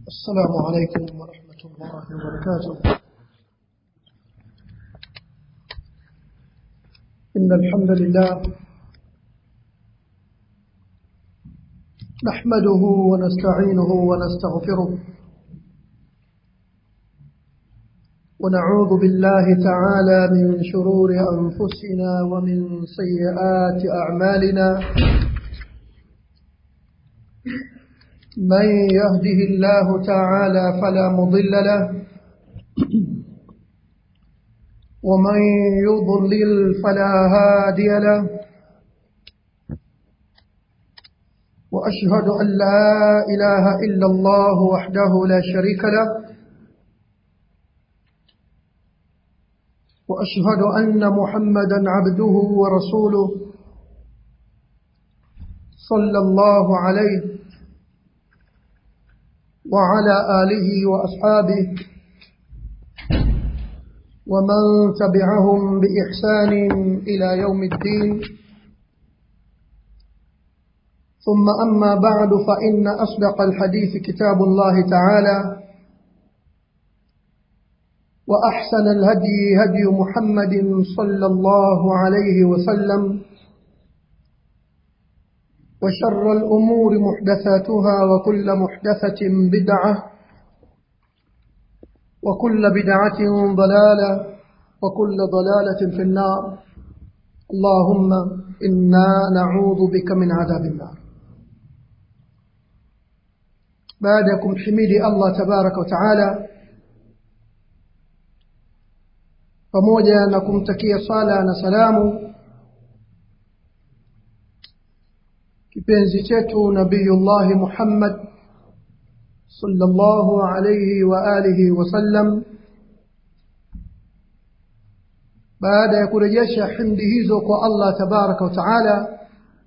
السلام عليكم ورحمة الله وبركاته إن الحمد لله نحمده ونستعينه ونستغفره ونعوذ بالله تعالى من شرور أنفسنا ومن سيئات أعمالنا من يهده الله تعالى فلا مضل له ومن يضلل فلا هادي له وأشهد أن لا إله إلا الله وحده لا شريك له وأشهد أن محمدا عبده ورسوله صلى الله عليه وعلى آله وأصحابه ومن تبعهم بإحسان إلى يوم الدين ثم أما بعد فإن أصدق الحديث كتاب الله تعالى وأحسن الهدي هدي محمد صلى الله عليه وسلم وشر الأمور محدثاتها وكل محدثة بدعة وكل بدعة ضلالة وكل ضلالة في النار اللهم إنا نعوذ بك من عذاب النار بعدكم حميدي الله تبارك وتعالى pamoja na kumtakia sala na salamu kipenzi chetu nabiyullahi Muhammad sallallahu alayhi wa alihi wasallam baada ya kurejesha himdi hizo kwa Allah tabaraka wa taala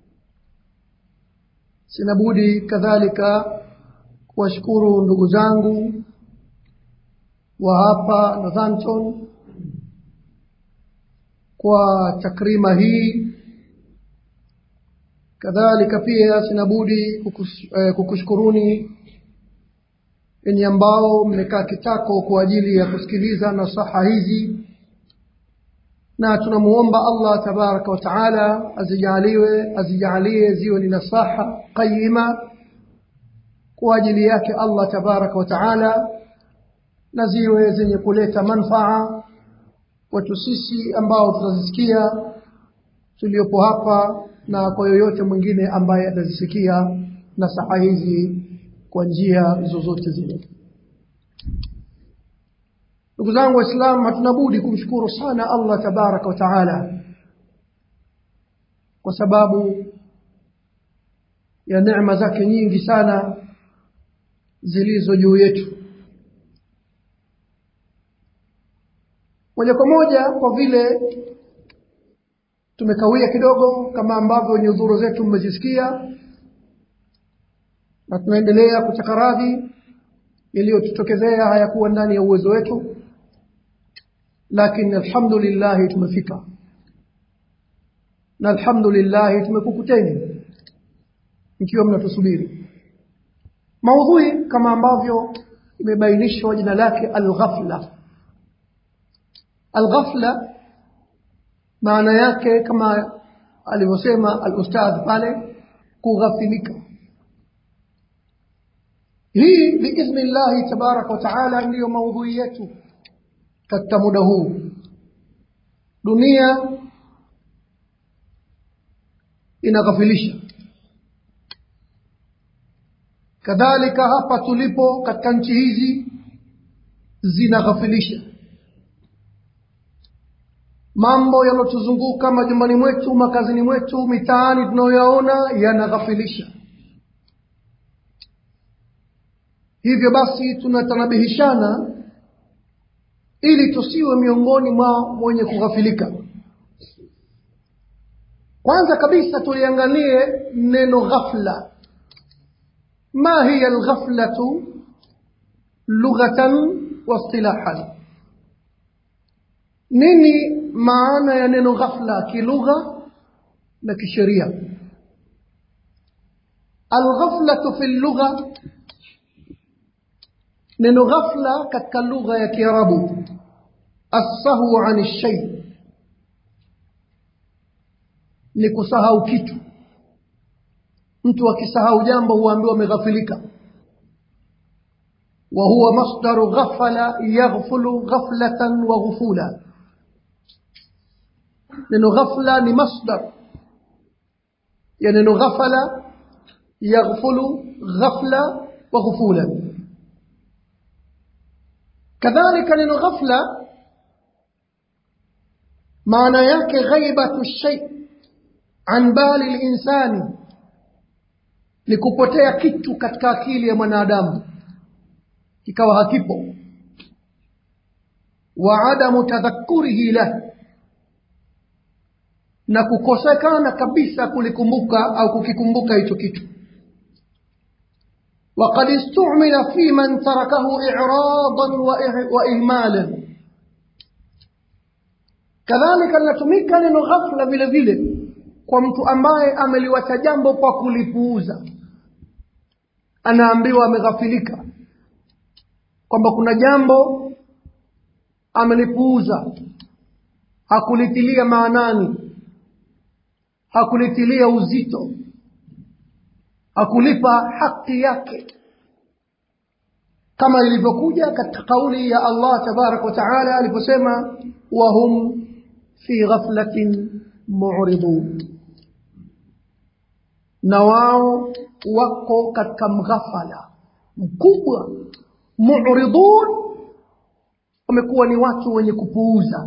sinabudi kadhalika kuwashukuru ndugu zangu wa hapa Northampton kwa takrima hii kadhalika pia sinabudi kukus, eh, kukushukuruni enyi ambao mmekaa kitako kwa ajili ya kusikiliza nasaha hizi na tunamuomba Allah tabaraka wa taala azijaliwe azijalie ziwe ni nasaha qayima kwa ajili yake Allah tabaraka wa taala na ziwe zenye kuleta manfaa kwetu sisi ambao tutazisikia tuliopo hapa na kwa yoyote mwingine ambaye atazisikia nasaha hizi kwa njia zozote zile ndugu zangu waislamu hatuna budi kumshukuru sana allah tabaraka wa taala kwa sababu ya neema zake nyingi sana zilizo juu yetu moja kwa moja kwa vile tumekawia kidogo kama ambavyo nyudhuru zetu mmezisikia na tunaendelea kutaka radhi yaliyotutokezea hayakuwa ndani ya uwezo wetu lakini alhamdulillah tumefika na alhamdulillah tumekukuteni mkiwa mnatusubiri maudhui kama ambavyo imebainishwa jina lake alghafla alghafla maana yake kama alivyosema alustadh pale kughafilika hii biidhni llahi tabaraka wa taala ndiyo maudhui yetu katika muda huu dunia inaghafilisha kadhalika hapa tulipo katika nchi hizi zinaghafilisha mambo yanayotuzunguka majumbani mwetu makazini mwetu mitaani tunayoyaona yanaghafilisha hivyo basi tunatanabihishana ili tusiwe miongoni mwa mwenye kughafilika kwanza kabisa tuliangalie neno ghafla ma hiya alghaflatu lughatan wa istilahan nini maana ya neno ghafla kilugha na kisheria alghaflatu fi lugha neno ghafla katika lugha ya kiarabu assahu ani shai ni kusahau kitu mtu akisahau jambo huambiwa ameghafilika wa huwa masdaru ghafala yaghfulu ghaflatan wa ghufula neno ghafla ni masdar ya neno ghafala yaghfulu ghafla wa ghufula kadhalika neno ghafla maana yake ghaibatu shay an bali linsani ni kupotea kitu katika akili ya mwanadamu kikawa hakipo wa adamu tadhakurihi lah na kukosekana kabisa kulikumbuka au kukikumbuka hicho kitu وقد استعمل في من تركه إعراضا وإهمالا كذلك linatumika neno ghafla vile vile kwa mtu ambaye ameliwacha jambo kwa kulipuuza anaambiwa ameghafilika kwamba kuna jambo amelipuuza hakulitilia maanani hakulitilia uzito hakulipa haki yake kama ilivyokuja katika kauli ya Allah tabarak wa taala aliposema wahum fi ghaflatin mu'ridun na wao wako katika mghafala mkubwa mu'ridun wamekuwa ni watu wenye kupuuza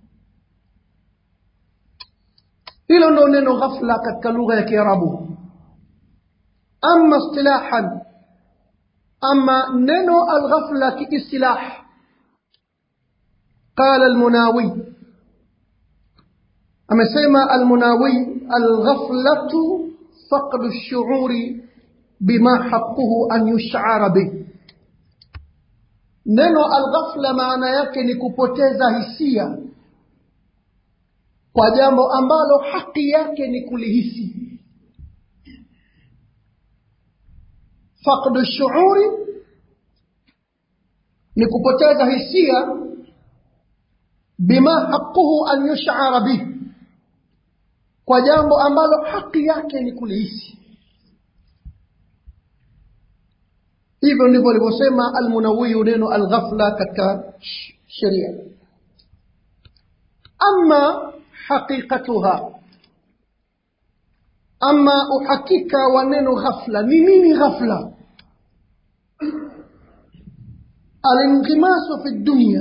hilo ndo neno ghafla katika lugha ya kiarabu ama istilahan ama neno alghafla kiistilah قال المناوي amesema almunawi alghaflatu faqdu lshuuri bima haquhu an yushara bih neno alghafla maana yake ni kupoteza hisia kwa jambo ambalo haki yake ni kulihisi faqdu shuuri ni kupoteza hisia bima haquhu an yushara bih kwa jambo ambalo haki yake ni kulihisi hivyo ndivyo alivyosema almunawiyu neno alghafla katika sheria ama haqiqatuha ama uhakika wa neno ghafla ni nini ghafla alingimasu fi dunia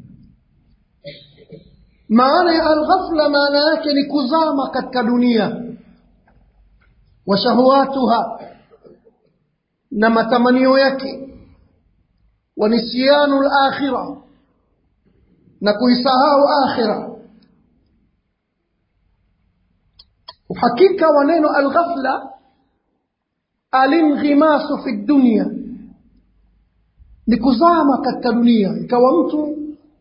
maana ya alghafla maana yake ni kuzama katika dunia wa shahwatuha na matamanio yake wa nisyanu lakhira na kuisahau akhira uhakika wa neno alghafla alinghimasu fi dunia ni kuzama katika dunia ikawa mtu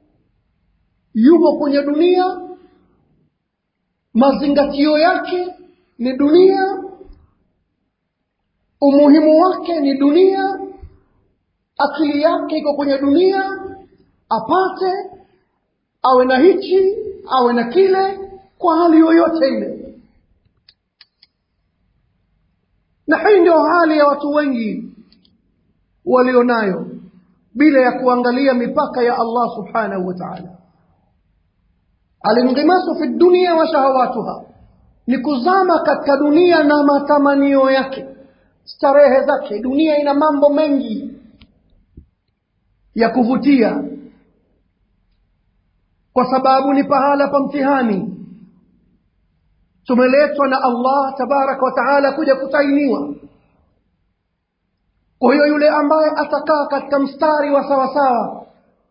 yupo kwenye dunia mazingatio yake ni dunia umuhimu wake ni dunia akili yake iko kwenye dunia apate awe na hichi awe na kile kwa hali yoyote ile na hii ndio hali ya watu wengi walionayo bila ya kuangalia mipaka ya allah subhanahu wa taala alingimasu fi dunia wa shahawatuha ni kuzama katika dunia na matamanio yake starehe zake dunia ina mambo mengi ya kuvutia kwa sababu ni pahala pa mtihani tumeletwa na allah tabaraka wa taala kuja kutainiwa kwa hiyo yule ambaye atakaa katika mstari wa sawasawa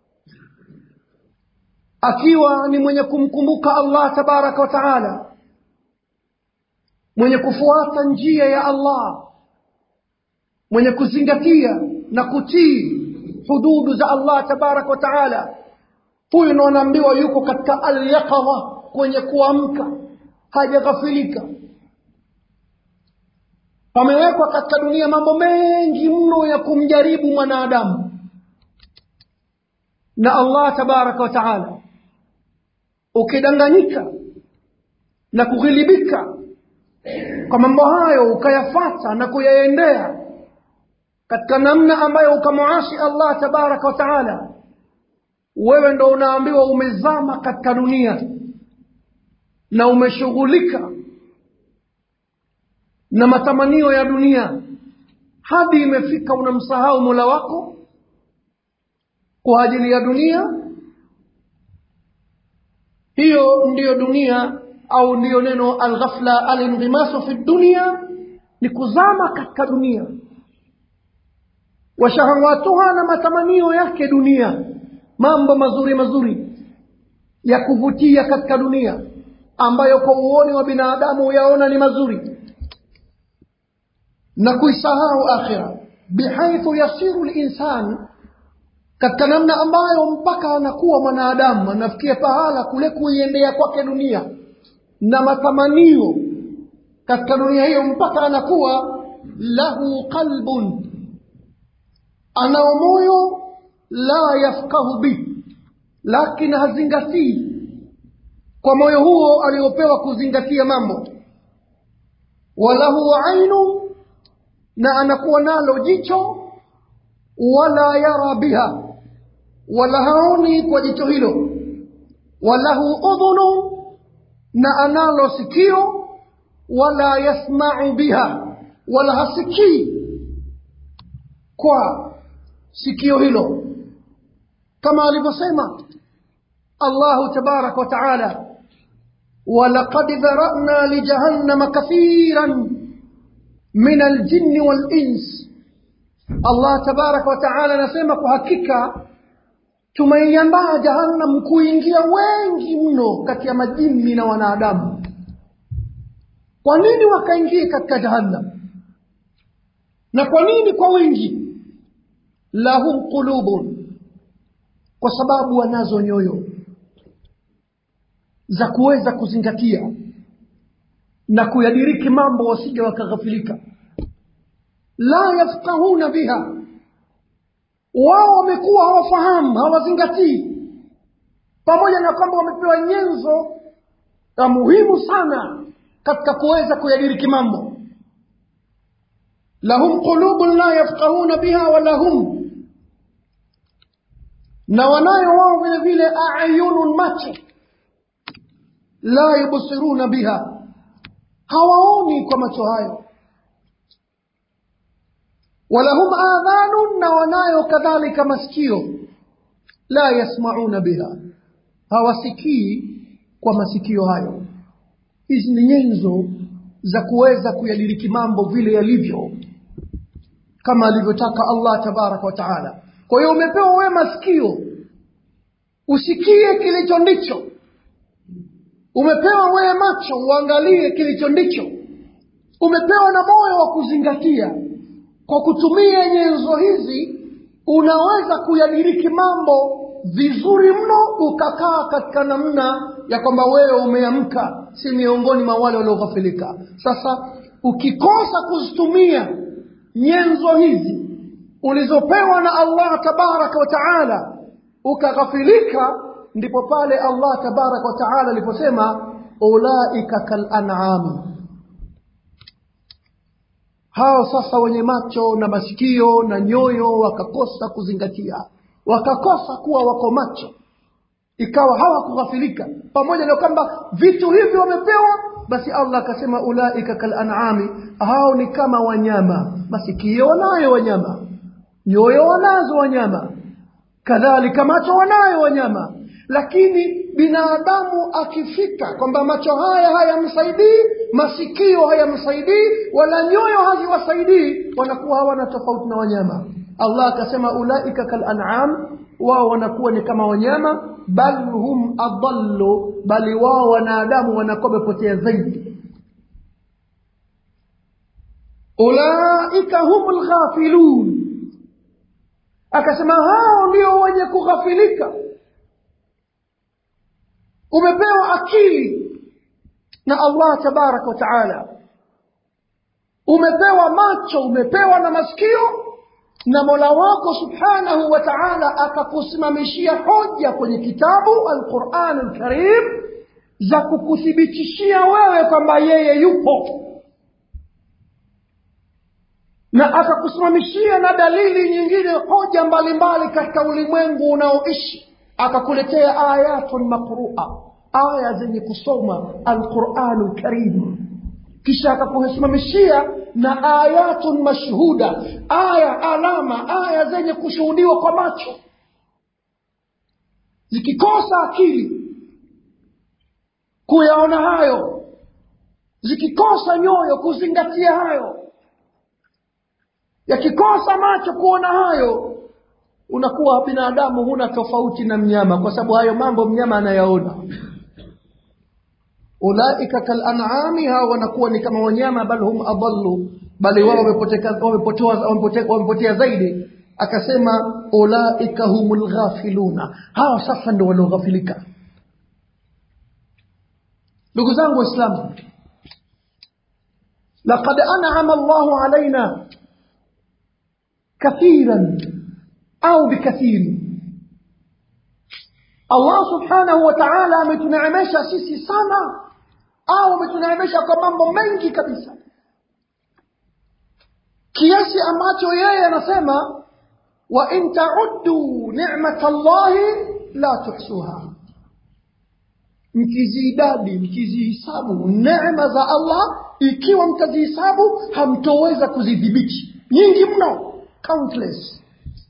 akiwa ni mwenye kumkumbuka allah tabaraka wa taala mwenye kufuata njia ya allah mwenye kuzingatia na kutii hududu za allah tabaraka wa taala huyu ndo anaambiwa yuko katika alyaqadha kwenye kuamka hajaghafilika pamewekwa katika dunia mambo mengi mno ya kumjaribu mwanadamu na allah tabaraka wa taala ukidanganyika na kughilibika kwa mambo hayo ukayafata na kuyaendea katika namna ambayo ukamwasi allah tabaraka wa taala wewe ndo unaambiwa umezama katika dunia na umeshughulika na matamanio ya dunia hadi imefika unamsahau mola wako kwa ajili ya dunia hiyo ndiyo dunia au ndiyo neno alghafla alindimasu fi dunia ni kuzama katika dunia washahawatuha na matamanio yake dunia mambo mazuri mazuri ya kuvutia katika dunia ambayo kwa uoni wa binadamu huyaona ni mazuri na kuisahau akhira bihaithu yasiru linsan katika namna ambayo mpaka anakuwa mwanadamu anafikia pahala kule kuiendea kwake dunia na matamanio katika dunia hiyo mpaka anakuwa lahu qalbun anao moyo la yafkahu bi lakini hazingatii kwa moyo huo aliopewa kuzingatia mambo walahu ainu na anakuwa nalo jicho wala yara biha wala haoni kwa jicho hilo walahu udhunu na analo sikio wala yasmau biha wala hasikii kwa sikio hilo kama alivyosema allahu tabaraka wataala walaqad dharana lijahannama kathiran min aljinni walins allah tabaraka wataala anasema kwa hakika tumeiandaa jahannam kuingia wengi mno kati ya majini na wanadamu kwa nini wakaingia katika jahannam na kwa nini kwa wingi lahum qulubun kwa sababu wanazo nyoyo za kuweza kuzingatia na kuyadiriki mambo wasije wakaghafilika la yafqahuna biha wao wamekuwa hawafahamu hawazingatii pamoja na kwamba wamepewa nyenzo ya muhimu sana katika kuweza kuyadiriki mambo lahum qulubun la yafqahuna biha wala hum na wanayo wao vile vile ayunun macho la yubsiruna biha hawaoni kwa macho hayo walahum adhanun na wanayo kadhalika masikio la yasmauna biha hawasikii kwa masikio hayo hizi ni nyenzo za kuweza kuyadiriki mambo vile yalivyo kama alivyotaka allah tabaraka wa taala kwa hiyo umepewa wewe masikio usikie kilicho ndicho umepewa wewe macho uangalie kilicho ndicho umepewa na moyo wa kuzingatia kwa kutumia nyenzo hizi unaweza kuyadiriki mambo vizuri mno ukakaa katika namna ya kwamba wewe umeamka si miongoni mwa wale walioghafilika sasa ukikosa kuzitumia nyenzo hizi ulizopewa na allah tabaraka wa taala ukaghafilika ndipo pale allah tabaraka wa taala aliposema ulaika kalanami hao sasa wenye macho na masikio na nyoyo wakakosa kuzingatia wakakosa kuwa wako macho ikawa hawakughafilika pamoja na kwamba vitu hivi wamepewa basi allah akasema ulaika kalanami hao ni kama wanyama masikio wanayo wanyama nyoyo wanazo wanyama kadhalika macho wanayo wanyama lakini binadamu akifika kwamba macho haya hayamsaidii masikio hayamsaidii wala nyoyo haziwasaidii wanakuwa hawana tofauti na wanyama allah akasema ulaika kalanam wao wanakuwa ni kama wanyama bal hum adallu bali wao wanadamu wanakuwa wamepotea zaidi ulaika hum lghafilun akasema hao ndio wenye kughafilika umepewa akili na allah tabaraka wa taala umepewa macho umepewa na masikio na mola wako subhanahu wa taala akakusimamishia hoja kwenye kitabu alquran lkarim za kukuthibitishia wewe kwamba yeye yupo na akakusimamishia na dalili nyingine hoja mbalimbali katika ulimwengu unaoishi akakuletea ayatun maqrua aya zenye kusoma alquranu lkarim kisha akakusimamishia na ayatun mashhuda aya alama aya zenye kushuhudiwa kwa macho zikikosa akili kuyaona hayo zikikosa nyoyo kuzingatia hayo yakikosa macho kuona hayo unakuwa binadamu huna tofauti na mnyama kwa sababu hayo mambo mnyama anayaona ulaika kalanami hao wanakuwa ni kama wanyama bal hum adallu bali wao wamepotea zaidi akasema ulaika humul ghafiluna hao sasa ndio walioghafilika ndugu zangu waislamu laqad an'ama Allahu alaina kathiran au bikathiri Allah subhanahu wa ta'ala ametuneemesha sisi sana au ametuneemesha kwa mambo mengi kabisa kiasi ambacho yeye anasema wa in ta'uddu ni'matallahi la tuhsuha mkiziidadi mkizihisabu neema za Allah ikiwa mtazihisabu hamtoweza kuzidhibiti nyingi mno countless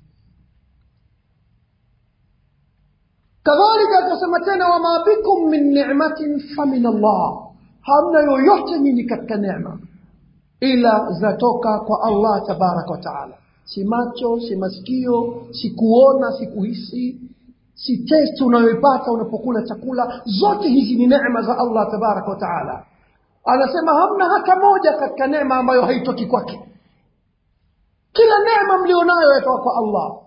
kadhalika akasema tena wama bikum min ni'matin famin Allah hamna yoyote nyinyi katika neema ila zatoka kwa Allah tabaraka wa taala si macho si masikio si kuona si kuhisi si testi unayoipata unapokula chakula zote hizi ni neema za Allah tabaraka wa taala anasema hamna hata moja katika neema ambayo haitoki kwake kila neema mlionayo yatoka kwa Allah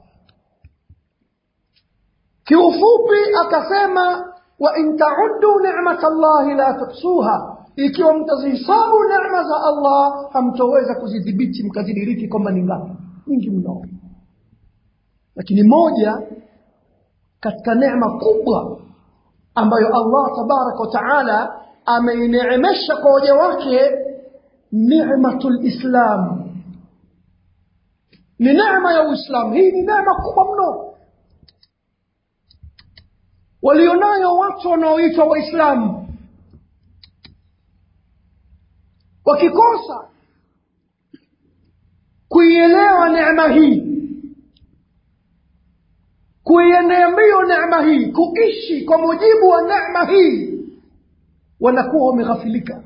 kiufupi akasema wa in ta'uddu ni'mat Allah la tuhsuha ikiwa mtazihisabu neema za Allah hamtoweza kuzidhibiti mkazidiriki kwamba ni ngapi nyingi mno lakini moja katika neema kubwa ambayo Allah tabaraka wa taala ameineemesha kwa waja wake ni'matul islam ni neema ya uislamu hii ni neema kubwa mno walionayo watu wanaoitwa waislamu wakikosa kuielewa neema hii kuienea mbio neema hii kuishi kwa mujibu wa neema hii wanakuwa wameghafilika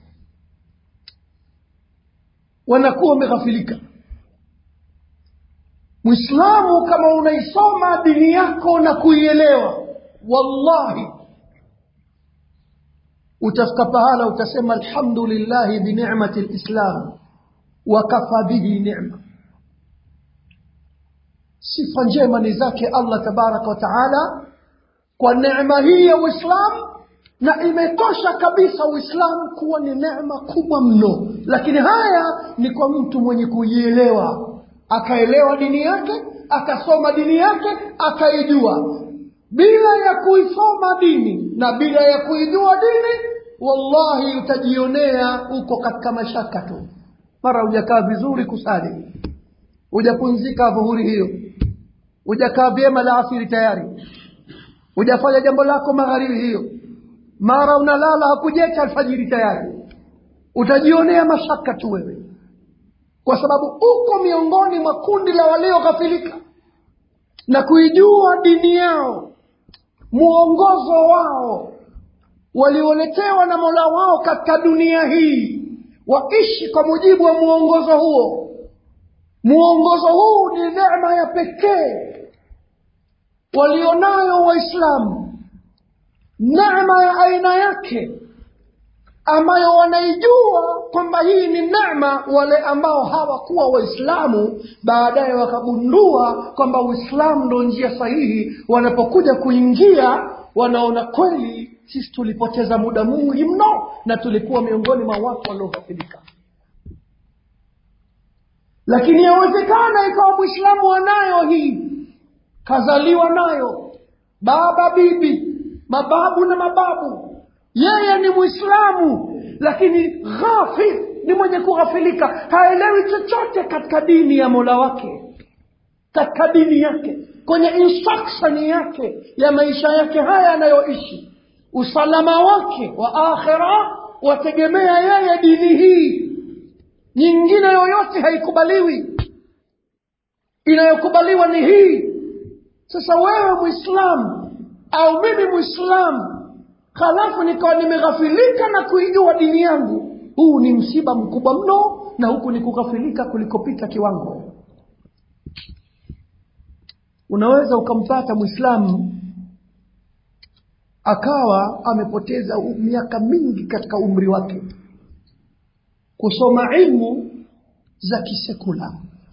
wanakuwa wameghafilika mwislamu kama unaisoma dini yako na kuielewa wallahi utafika pahala utasema alhamdulillahi binicmati lislam wakafa bihi nicma sifa njema ni zake allah tabaraka wa taala kwa neema hii ya uislamu na imetosha kabisa uislamu kuwa ni neema kubwa mno lakini haya ni kwa mtu mwenye kuielewa akaelewa dini yake akasoma dini yake akaijua bila ya kuisoma dini na bila ya kuijua dini wallahi utajionea uko katika mashaka tu mara hujakaa vizuri kusali hujapunzika dhuhuri hiyo hujakaa vyema la asiri tayari hujafanya jambo lako magharibi hiyo mara unalala hakujecha alfajiri tayari utajionea mashaka tu wewe kwa sababu uko miongoni mwa kundi la walioghafilika na kuijua dini yao mwongozo wao walioletewa na mola wao katika dunia hii waishi kwa mujibu wa mwongozo huo mwongozo huu ni neema ya pekee walionayo waislamu neema ya aina yake ambayo wanaijua kwamba hii ni neema wale ambao hawakuwa waislamu baadaye wakagundua kwamba uislamu ndo njia sahihi wanapokuja kuingia wanaona kweli sisi tulipoteza muda mwingi mno na tulikuwa miongoni mwa watu walioghafilika lakini yawezekana ikawa mwislamu anayo hii kazaliwa nayo baba bibi mababu na mababu yeye ni mwislamu lakini ghafil ni mwenye kughafilika haelewi chochote katika dini ya mola wake katika dini yake kwenye instruction yake ya maisha yake haya anayoishi usalama wake wa akhira wategemea yeye dini hii nyingine yoyote haikubaliwi inayokubaliwa ni hii sasa wewe mwislamu au mimi mwislamu halafu nikawa nimeghafilika na kuijua dini yangu huu ni msiba mkubwa mno na huku ni kughafilika kulikopita kiwango unaweza ukampata mwislamu akawa amepoteza miaka mingi katika umri wake kusoma ilmu za kisekula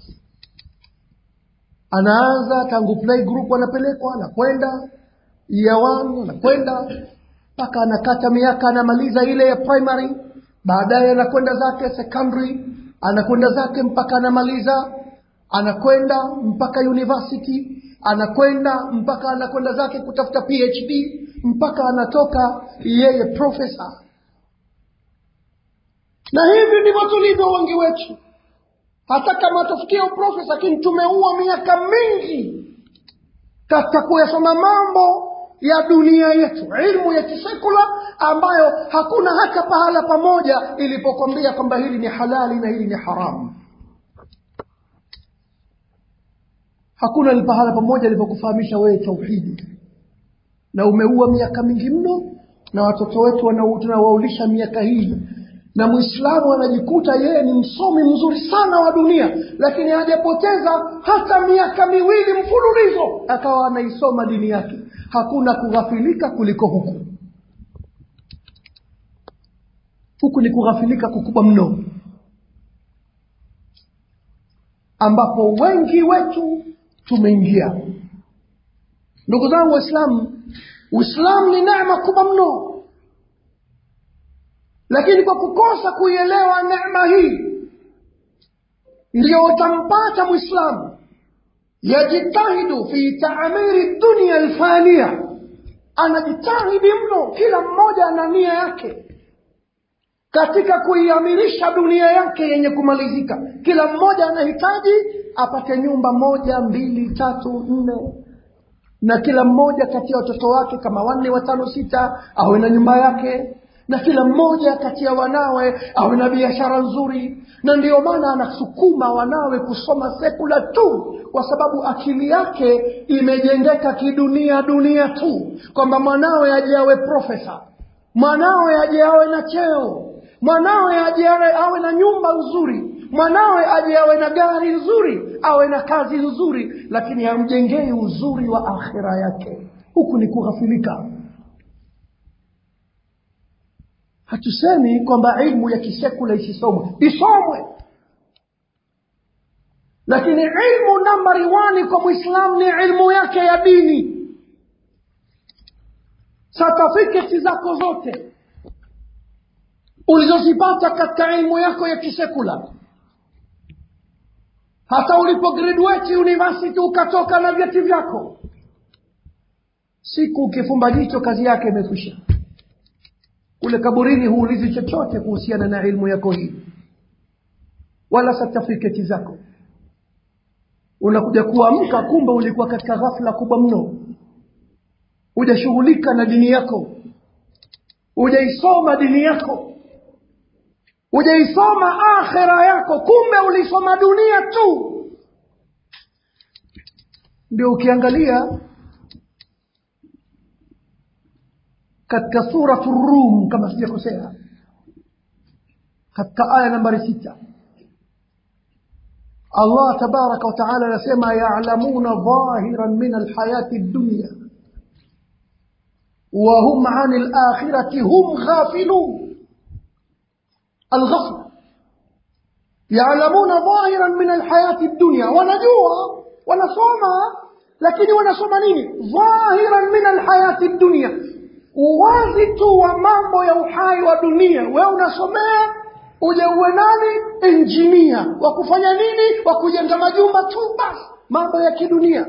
anaanza tangu play group anapelekwa anakwenda year one anakwenda mpaka anakata miaka anamaliza ile ya primary baadaye anakwenda zake secondary anakwenda zake mpaka anamaliza anakwenda mpaka university anakwenda mpaka anakwenda zake kutafuta phd mpaka anatoka yeye profesa na hivi ndivyo tulivyo wengi wetu hata kama tufikia uprofesa lakini tumeua miaka mingi katika kuyasoma mambo ya dunia yetu ilmu ya kisekula ambayo hakuna hata pahala pamoja ilipokwambia kwamba hili ni halali na hili ni haramu hakuna pahala pamoja ilipokufahamisha wewe tauhidi na umeua miaka mingi mno na watoto wetu tunawaulisha miaka hii na mwislamu anajikuta yeye ni msomi mzuri sana wa dunia lakini hajapoteza hata miaka miwili mfululizo akawa anaisoma dini yake hakuna kughafilika kuliko huku huku ni kughafilika kukubwa mno ambapo wengi wetu tumeingia ndugu zangu waislamu uislamu ni neema kubwa mno lakini kwa kukosa kuielewa neema hii ndiyo utampata mwislamu yajitahidu fi taamiri dunia alfania anajitahidi mno kila mmoja ana nia yake katika kuiamirisha dunia yake yenye kumalizika kila mmoja anahitaji apate nyumba moja mbili tatu nne na kila mmoja kati ya watoto wake kama wanne watano sita awe na nyumba yake na kila mmoja kati ya wanawe awe na biashara nzuri na ndiyo maana anasukuma wanawe kusoma sekula tu kwa sababu akili yake imejengeka kidunia dunia tu kwamba mwanawe aje awe profesa mwanawe aje awe na cheo mwanawe aje awe na nyumba nzuri mwanawe aje awe na gari nzuri awe na kazi nzuri lakini hamjengei uzuri wa akhira yake huku ni kughafilika hatusemi kwamba ilmu ya kisekula isisomwe isomwe lakini ilmu nambari wani kwa mwislamu ni ilmu yake ya dini satifiketi zako zote ulizozipata katika ilmu yako ya kisekula hata ulipo graduate university ukatoka na vyeti vyako siku ukifumba jicho kazi yake imekwisha kule kaburini huulizi chochote kuhusiana na ilmu yako hii wala satifiketi zako unakuja kuamka kumbe ulikuwa katika ghafla kubwa mno hujashughulika na dini yako hujaisoma dini yako hujaisoma akhira yako kumbe ulisoma dunia tu ndio ukiangalia katika suratu rum kama sijakosea katika aya nambari sita allah tabaraka wataala anasema yalamuna dhahiran min alhayati dunya وهم عن الآخرة هم غافلون الغفلة يعلمون ظاهرا من الحياة الدنيا ونجوها ونصومها لكن ونصوم نيني ظاهرا من الحياة الدنيا uwazi tu wa mambo ya uhai wa dunia wewe unasomea uje uwe nani injinia wa kufanya nini wa kujenga majumba tu basi mambo ya kidunia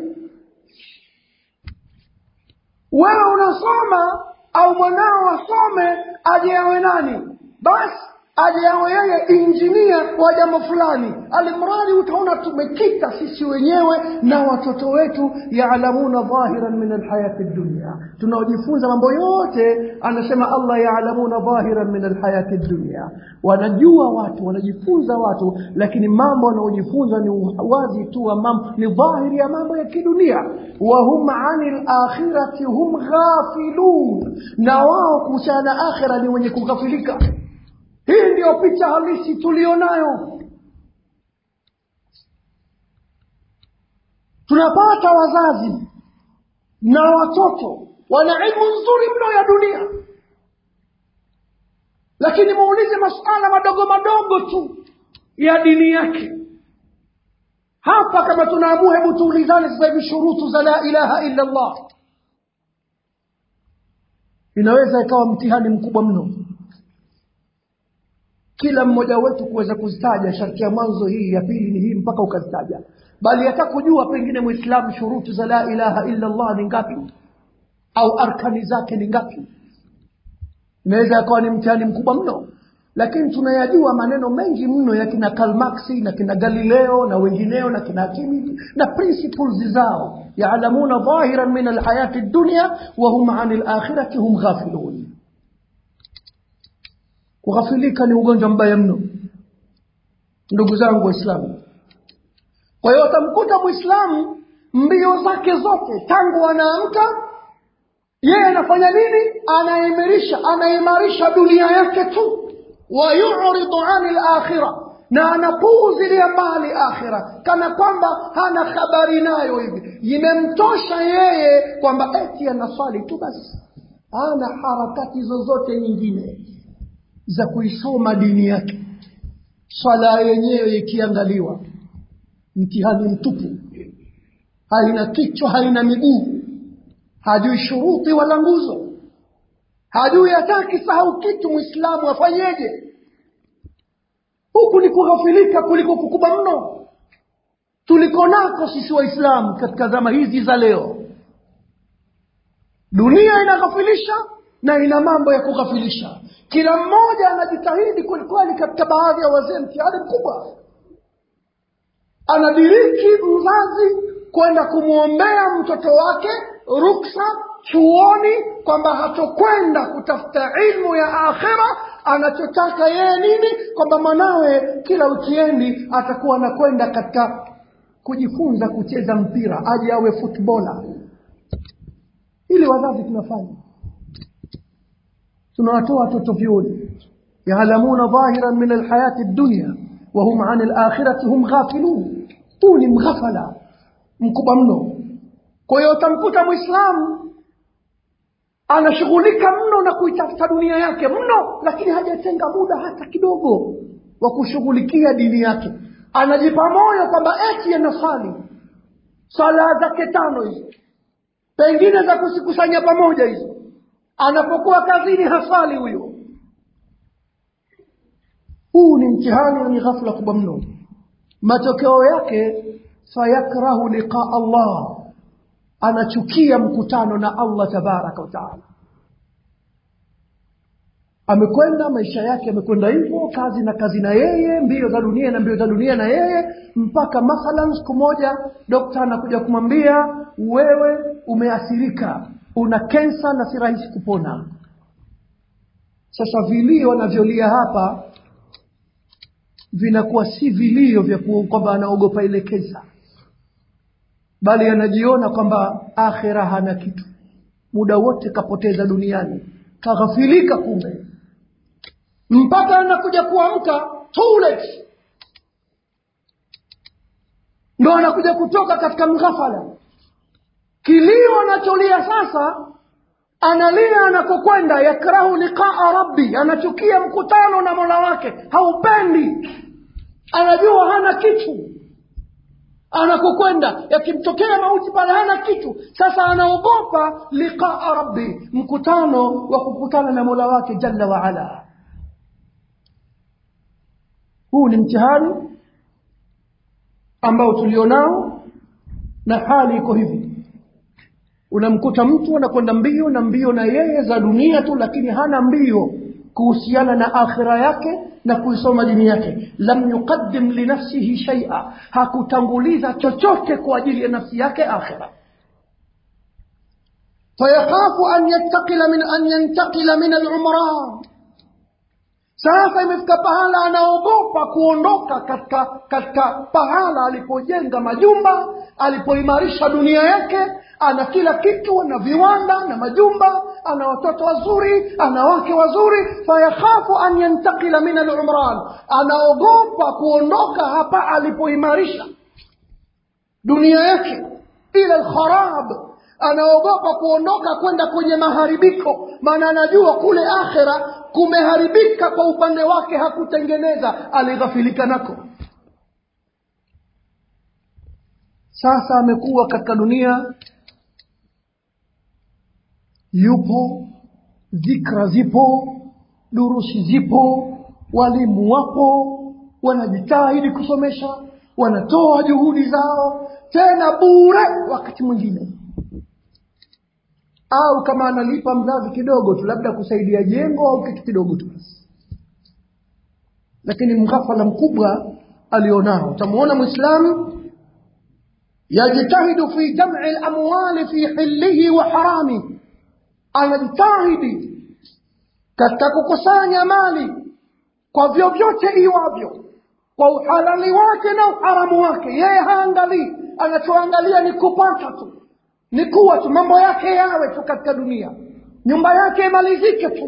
wewe unasoma au mwanao asome aje awe nani basi aje awe yeye injinia wa jambo fulani alimradi utaona tumekita sisi wenyewe na watoto wetu yaalamuna dhahiran min alhayati dunya tunaojifunza mambo yote anasema allah yaalamuna dhahiran min alhayati dunya wanajua watu wanajifunza watu lakini mambo wanaojifunza ni wazi tu wa mambo ni dhahiri ya mambo ya kidunia wahum ani lakhirati hum ghafilun na wao kuhusiana na akhira ni wenye kughafilika hii ndiyo picha halisi tulionayo tunapata wazazi na watoto wana ilmu nzuri mno ya dunia lakini muulize masuala madogo madogo tu ya dini yake hapa kama tunaamua hebu tuulizane sasa hivi shurutu za la ilaha illa allah inaweza ikawa mtihani mkubwa mno kila mmoja wetu kuweza kuzitaja sharti ya mwanzo hii ya pili ni hii mpaka ukazitaja bali hata kujua pengine mwislamu shurutu za la ilaha illa allah ni ngapi au arkani zake ni ngapi inaweza yakawa ni mtihani mkubwa mno lakini tunayajua maneno mengi mno ya kina kalmaksi na kina galileo na wengineo na kina akimi na principles zao yaalamuna dhahiran min alhayati dunya wahum ani lakhirati hum ghafilun kughafilika ni ugonjwa mbaya mno ndugu zangu waislamu kwa hiyo utamkuta mwislamu mbio zake zote tangu anaamka yeye anafanya nini anaimarisha anaimarisha dunia yake tu wayuridu ani lakhira na anapuuzilia mbali akhira kana kwamba hana habari nayo hivi imemtosha yeye kwamba eti anaswali tu basi hana harakati zozote nyingine za kuisoma dini yake swala yenyewe ikiangaliwa mtihani mtupu haina kichwa haina miguu hajui shuruti wala nguzo hajui hata kisahau kitu mwislamu afanyeje huku ni kughafilika kuliko kukubwa mno tuliko nako sisi waislamu katika zama hizi za leo dunia inaghafilisha na ina mambo ya kughafilisha kila mmoja anajitahidi kwelikweli katika baadhi ya wazee mtihani mkubwa anadiriki mzazi kwenda kumwombea mtoto wake ruksa chuoni kwamba hatokwenda kutafuta ilmu ya akhira anachotaka yeye nini kwamba mwanawe kila wikiendi atakuwa anakwenda katika kujifunza kucheza mpira aje awe futbola ili wazazi tunafanya tunawatoa watoto vyuoni yaalamuna dhahiran min alhayati dunya wahum ani lakhirati hum ghafilun huu ni mghafala mkubwa mno kwa hiyo utamkuta mwislamu anashughulika mno na kuitafuta dunia yake mno lakini hajatenga muda hata kidogo wa kushughulikia dini yake anajipa moyo kwamba eti anasali swala zake tano hizo pengine za kusikusanya pamoja hizo anapokuwa kazini hasali huyo huu ni mtihani wenye ghafla kubwa mno matokeo yake fayakrahu liqaa allah anachukia mkutano na allah tabaraka wataala amekwenda maisha yake amekwenda hivyo kazi na kazi na yeye mbio za dunia na mbio za dunia na yeye mpaka mathalan siku moja dokta anakuja kumwambia wewe umeathirika una kensa na si rahisi kupona sasa vilio anavyolia hapa vinakuwa si vilio vya kwamba anaogopa ile kensa bali anajiona kwamba akhira hana kitu muda wote kapoteza duniani kaghafilika kumbe mpaka anakuja kuamka too late ndo anakuja kutoka katika mghafala kilio anacholia sasa analia anakokwenda yakrahu liqaa rabbi anachukia mkutano na mola wake haupendi anajua hana kitu anakokwenda yakimtokea mauti pale hana kitu sasa anaogopa liqaa rabbi mkutano wa kukutana na mola wake jalla waala huu ni mtihani ambao tulionao na hali iko hivi unamkuta mtu anakwenda mbio na mbio na yeye za dunia tu lakini hana mbio kuhusiana na akhira yake na kuisoma dini yake lam yuqaddim linafsihi shaia hakutanguliza chochote kwa ajili ya nafsi yake akhira fayakhafu an yattakila min an yantakila min alumran sasa imefika pahala anaogopa kuondoka katika katika pahala alipojenga majumba alipoimarisha dunia yake ana kila kitu ana viwanda na majumba ana watoto wazuri ana wake wazuri fayakhafu an yantakila min alumran anaogopa kuondoka hapa alipoimarisha dunia yake ila lkharab anaogopa kuondoka kwenda kwenye maharibiko maana anajua kule akhera kumeharibika kwa upande wake hakutengeneza alighafilika nako sasa amekuwa katika dunia yupo dhikra zipo durusi zipo walimu wapo wanajitahidi kusomesha wanatoa juhudi zao tena bure wakati mwingine au kama analipa mzazi kidogo tu labda kusaidia jengo au kitu kidogo tu basi lakini mghafala mkubwa alionao utamuona mwislamu yajtahidu fi jam'i lamwali fi hilihi wa harami anajitahidi katika kukusanya mali kwa vyovyote iwavyo kwa uhalali wake na uharamu wake yeye haangalii anachoangalia ni kupata tu ni kuwa tu mambo yake yawe tu katika dunia nyumba yake imalizike tu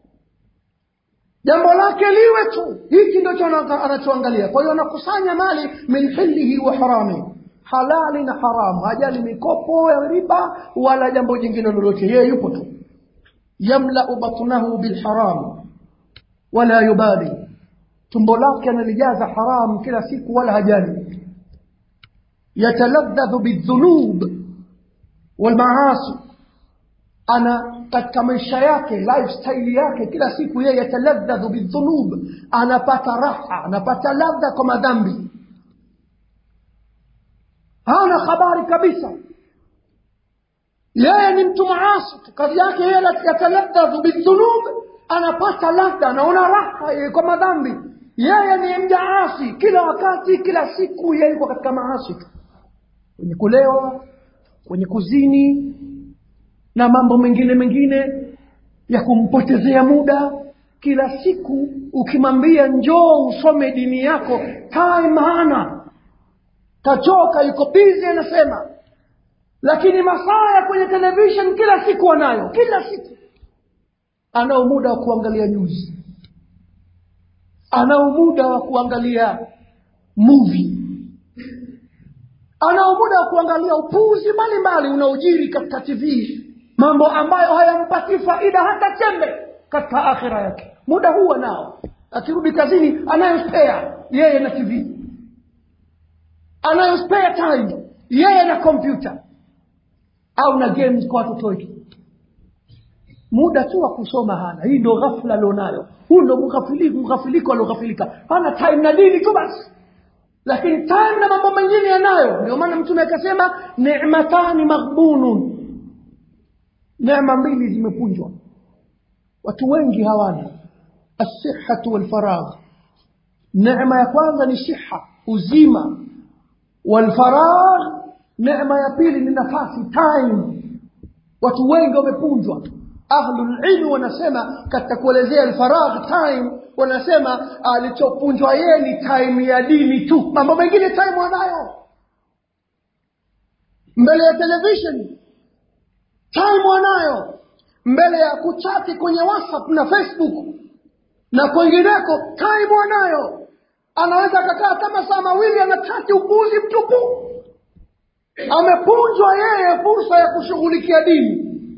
jambo lake liwe tu hiki ndicho anachoangalia kwa hiyo anakusanya mali min hilihi wa harami halali na haramu hajali mikopo ya riba wala jambo jingine lolote yeye yupo tu yamlau batnahu bilharam wala yubali tumbo lake analijaza haramu kila siku wala hajali yataladhadhu bildhunub walmaasi ana katika maisha yake lifestyle yake kila siku yeye yataladhadhu bildhunub anapata raha anapata ladha kwa madhambi hana habari kabisa yeye ni mtu maasi tu kazi yake yeye yataladhadhu bildhunub anapata ladha anaona raha yeye kwa madhambi yeye ni mjaasi kila wakati kila siku yeye yuko katika maasi tu kwenye kulewa kwenye kuzini na mambo mengine mengine ya kumpotezea muda kila siku ukimwambia njoo usome dini yako time hana kachoka yuko bizi anasema lakini masaa ya kwenye television kila siku anayo kila siku anao muda wa kuangalia news anao muda wa kuangalia movie anao muda wa kuangalia upuuzi mbalimbali unaojiri katika tv mambo ambayo hayampatii faida hata chembe katika akhira yake muda huu anao akirudi kazini anayospea yeye na tv anayospea time yeye na kompyuta au na games kwa watoto wetu muda tu wa kusoma hana hii ndo ghafla alionayo huu ndo mghafiliko alioghafilika hana time na dini tu basi lakini time na mambo mengine yanayo ndio maana mtume akasema nematani maghbunun neema mbili zimepunjwa watu wengi hawana assihatu walfaragh neema ya kwanza ni siha uzima walfaragh neema ya pili ni nafasi time watu wengi wamepunjwa ahlulilmi wanasema katika kuelezea alfaragh time wanasema alichopunjwa yeye ni time ya dini tu mambo mengine time wanayo mbele ya television time wanayo mbele ya kuchati kwenye whatsapp na facebook na kwengineko time wanayo anaweza akakaa kama saa mawili anachati upuzi mtupu amepunjwa yeye fursa ya kushughulikia dini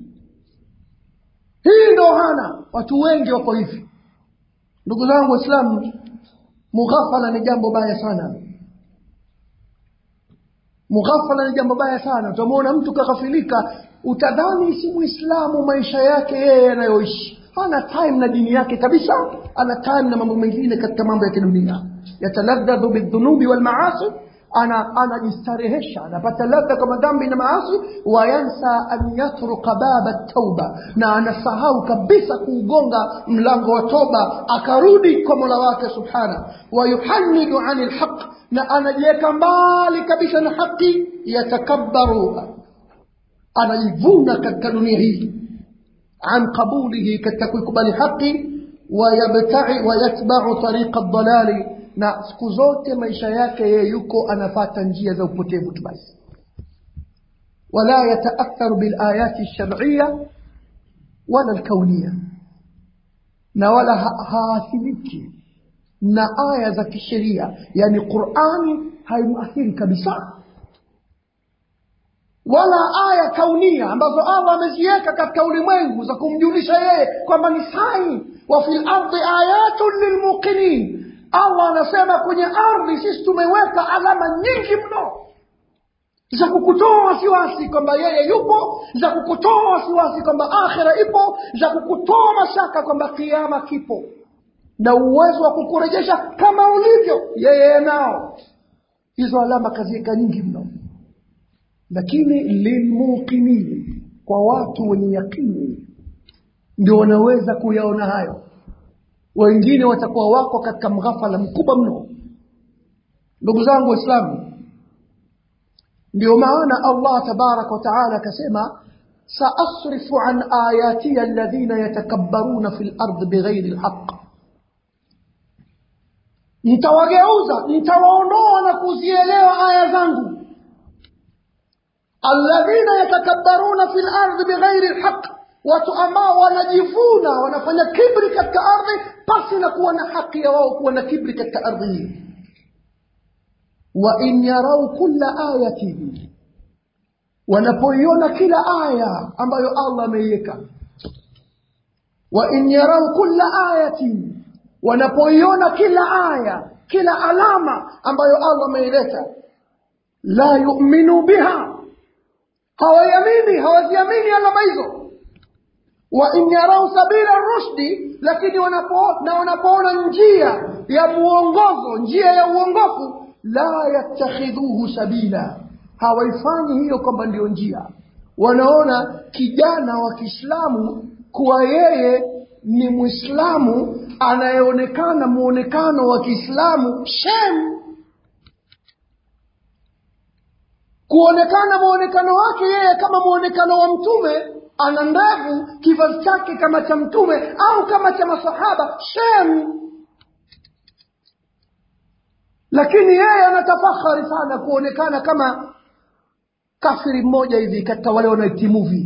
hii ndo hana watu wengi wako hivi ndugu zangu waislamu mughafala ni jambo baya sana mughafala ni jambo baya sana utamwona mtu kaghafilika utadhani si muislamu maisha yake yeye yanayoishi hana time na dini yake kabisa ana time na mambo mengine katika mambo ya kidunia yataladhadhu bildhunubi walmaasi ana anajistarehesha anapata ladha kwa madhambi na maasi wayansa an yatruka baba tauba na anasahau kabisa kuugonga mlango wa toba akarudi kwa mola wake subhana wayuhanidu ani lhaq na anajiweka mbali kabisa na haki yatakabbaru anajivuna katika dunia hii an qabulihi katika kuikubali haki wayabtai wayatbau tariqa dalali na siku zote maisha yake yeye yuko anafata njia za upotevu tu basi wala yataatharu bilayati lsharciya wala lkaunia na wala haathiriki na aya za kisheria yani qurani haimuathiri kabisa wala aya kaunia ambazo allah ameziweka katika ulimwengu za kumjulisha yeye kwamba ni sai wa fi lardi ayatun lilmuqinin allah anasema kwenye ardhi sisi tumeweka alama nyingi mno za kukutoa wasiwasi kwamba yeye yupo za kukutoa wasiwasi kwamba akhira ipo za kukutoa mashaka kwamba kiama kipo na uwezo wa kukurejesha kama ulivyo yeye nao hizo alama kaziweka nyingi mno lakini lilmuqinin kwa watu wenye yakini ndio wanaweza kuyaona hayo wengine watakuwa wako katika mghafala mkubwa mno ndugu zangu waislamu ndio maana allah tabaraka wataala akasema saasrifu an ayatiya alladhina yatakabbaruna fi lard bighairi lhaq nitawageuza nitawaondoa na kuzielewa aya zangu alladhina yatakabbaruna fi lardi bighairi lhaq watu ambao wanajivuna wanafanya kibri katika ardhi pasi na kuwa na haki ya wao kuwa na kibri katika ardhi hii wa in yarau kulla ayatin wanapoiona kila aya ambayo allah ameiweka wa in yarau kulla ayatin wanapoiona kila aya kila alama ambayo allah ameileta la yuminu biha hawaiamini hawaziamini alama hizo wa in yarau sabila rushdi lakini wanapo, na wanapoona njia ya muongozo njia ya uongofu la yattakhidhuhu sabila hawaifanyi hiyo kwamba ndiyo njia wanaona kijana wa kiislamu kuwa yeye ni mwislamu anayeonekana muonekano wa kiislamu shem kuonekana muonekano wake yeye kama muonekano wa mtume ana ndevu kivazi chake kama cha mtume au kama cha masahaba shem lakini yeye anatafahari sana kuonekana kama kafiri mmoja hivi katika wale wanaoiti movie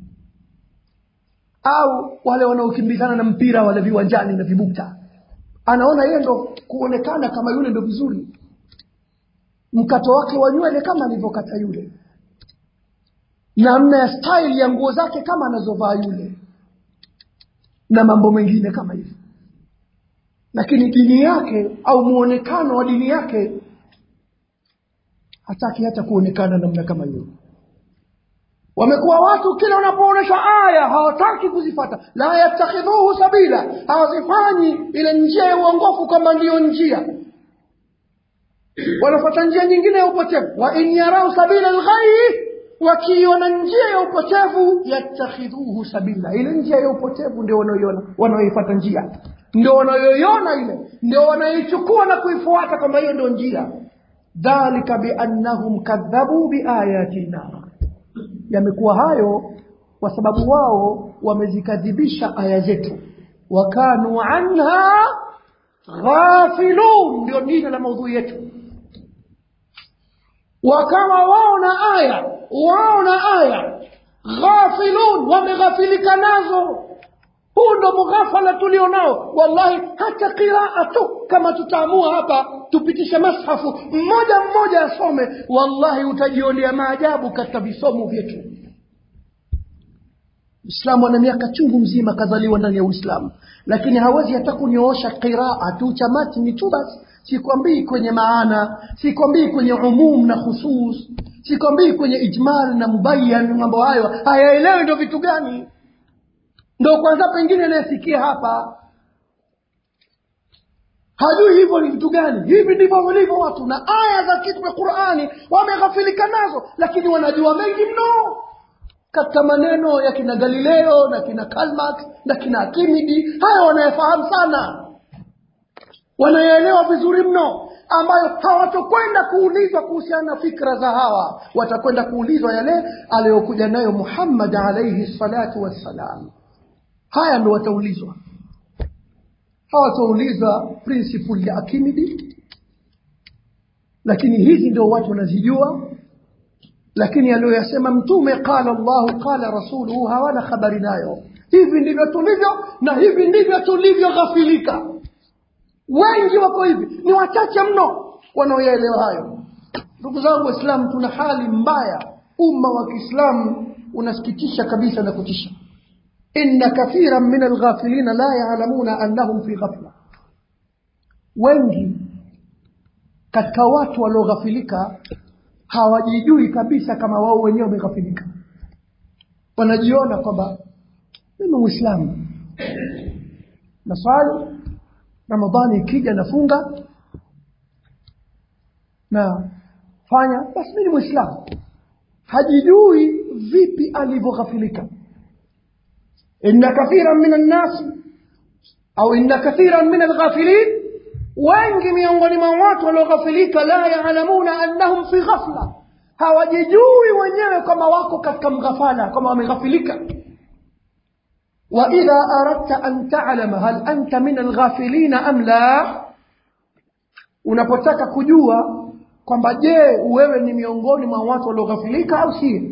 au wale wanaokimbizana na mpira wale viwanjani na vibukta anaona yeye ndo kuonekana kama yule ndo vizuri mkato wake wa nywele kama alivyokata yule namna ya style ya nguo zake kama anazovaa yule na mambo mengine kama hivyo lakini dini yake au muonekano wa dini yake hataki hata kuonekana namna kama hiyo wamekuwa watu kila wanapoonyeshwa aya hawataki kuzifata la yattakhidhuhu sabila hawazifanyi ile njia ya uongofu kwamba ndiyo njia wanafuata njia nyingine ya upotevu wa in yarau sabila lghai wakiiona njia ya upotevu yattakhidhuhu sabila ile njia ya upotevu ndio wanaoiona wanaoifuata njia ndio wanayoiona ile ndio wanaoichukua na kuifuata kwamba hiyo ndio njia dhalika biannahum kadhabu biayatina yamekuwa hayo kwa sababu wao wamezikadhibisha aya zetu wakanu anha ghafilun ndio jina la maudhui yetu wakawa wao na aya wao na aya ghafilun wameghafilika nazo huu ndo mughafala tulio nao wallahi hata qiraa tu kama tutaamua hapa tupitishe mashafu mmoja mmoja asome wallahi utajionea maajabu katika visomo vyetu Uislamu ana miaka chungu mzima kazaliwa ndani ya Uislamu, lakini hawezi hata kunyoosha qiraa tu cha matni tu basi, sikwambii kwenye maana sikwambii kwenye umum na khusus sikwambii kwenye ijmal na mubayan mambo hayo hayaelewi ndo vitu gani ndo kwanza pengine anayesikia hapa hajui hivyo ni vitu gani hivi ndivyo walivyo watu na aya za kitu ya qurani wameghafilika nazo lakini wanajua mengi mno katika maneno ya kina galileo na kina kalmax na kina akimidi haya wanayafahamu sana wanayaelewa vizuri mno ambayo hawatokwenda kuulizwa kuhusiana na fikra za hawa watakwenda kuulizwa yale aliyokuja nayo muhammad alaihi salatu wassalam haya ndo wataulizwa hawataulizwa principle ya akimidi lakini hizi ndio watu wanazijua lakini aliyoyasema mtume qala llahu qala rasuluhu hawana habari nayo hivi ndivyo tulivyo na hivi ndivyo tulivyoghafilika wengi wako hivi ni wachache mno wanaoyaelewa hayo ndugu zangu waislamu tuna hali mbaya umma wa kiislamu unasikitisha kabisa na kutisha inna kathiran min alghafilina la yalamuna annahum fi ghafla wengi katika watu walioghafilika hawajijui kabisa kama wao wenyewe wameghafilika wanajiona kwamba mimi mwislamu naswali ramadhani ikija nafunga na fanya basi mi ni mwislamu hajijui vipi alivyoghafilika inna kathiran min annasi au inna kathiran min alghafilin wengi miongoni mwa watu walioghafilika la yaalamuna annahum fi ghafla hawajijui wenyewe kama wako katika mghafala kama wameghafilika واذا اردت ان تعلم هل انت من الغافلين ام لا unapotaka kujua kwamba je wewe ni miongoni mwa watu walioghafilika au si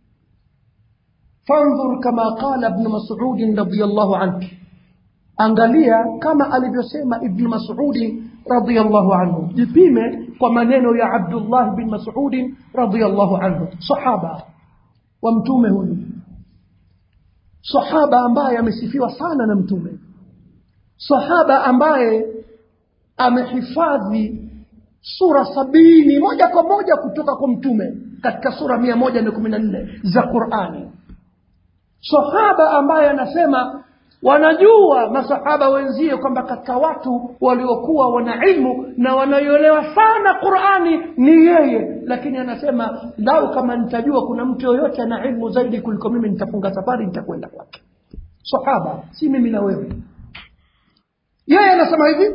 fandhur kama qala ibn mas'ud radiyallahu anhu angalia kama alivyosema ibn mas'ud radiyallahu anhu jipime kwa maneno ya abdullah bin mas'ud radiyallahu anhu sahaba wa mtume huyu sahaba ambaye amesifiwa sana na mtume sahaba ambaye amehifadhi sura sabini moja kwa moja kutoka kwa mtume katika sura mia moja na kumi na nne za qurani sahaba ambaye anasema wanajua masahaba wenzie kwamba katika watu waliokuwa wana ilmu na wanaioelewa sana qurani ni yeye lakini anasema lau kama nitajua kuna mtu yoyote ana ilmu zaidi kuliko mimi nitafunga safari nitakwenda kwake sahaba si mimi na wewe yeye anasema hivi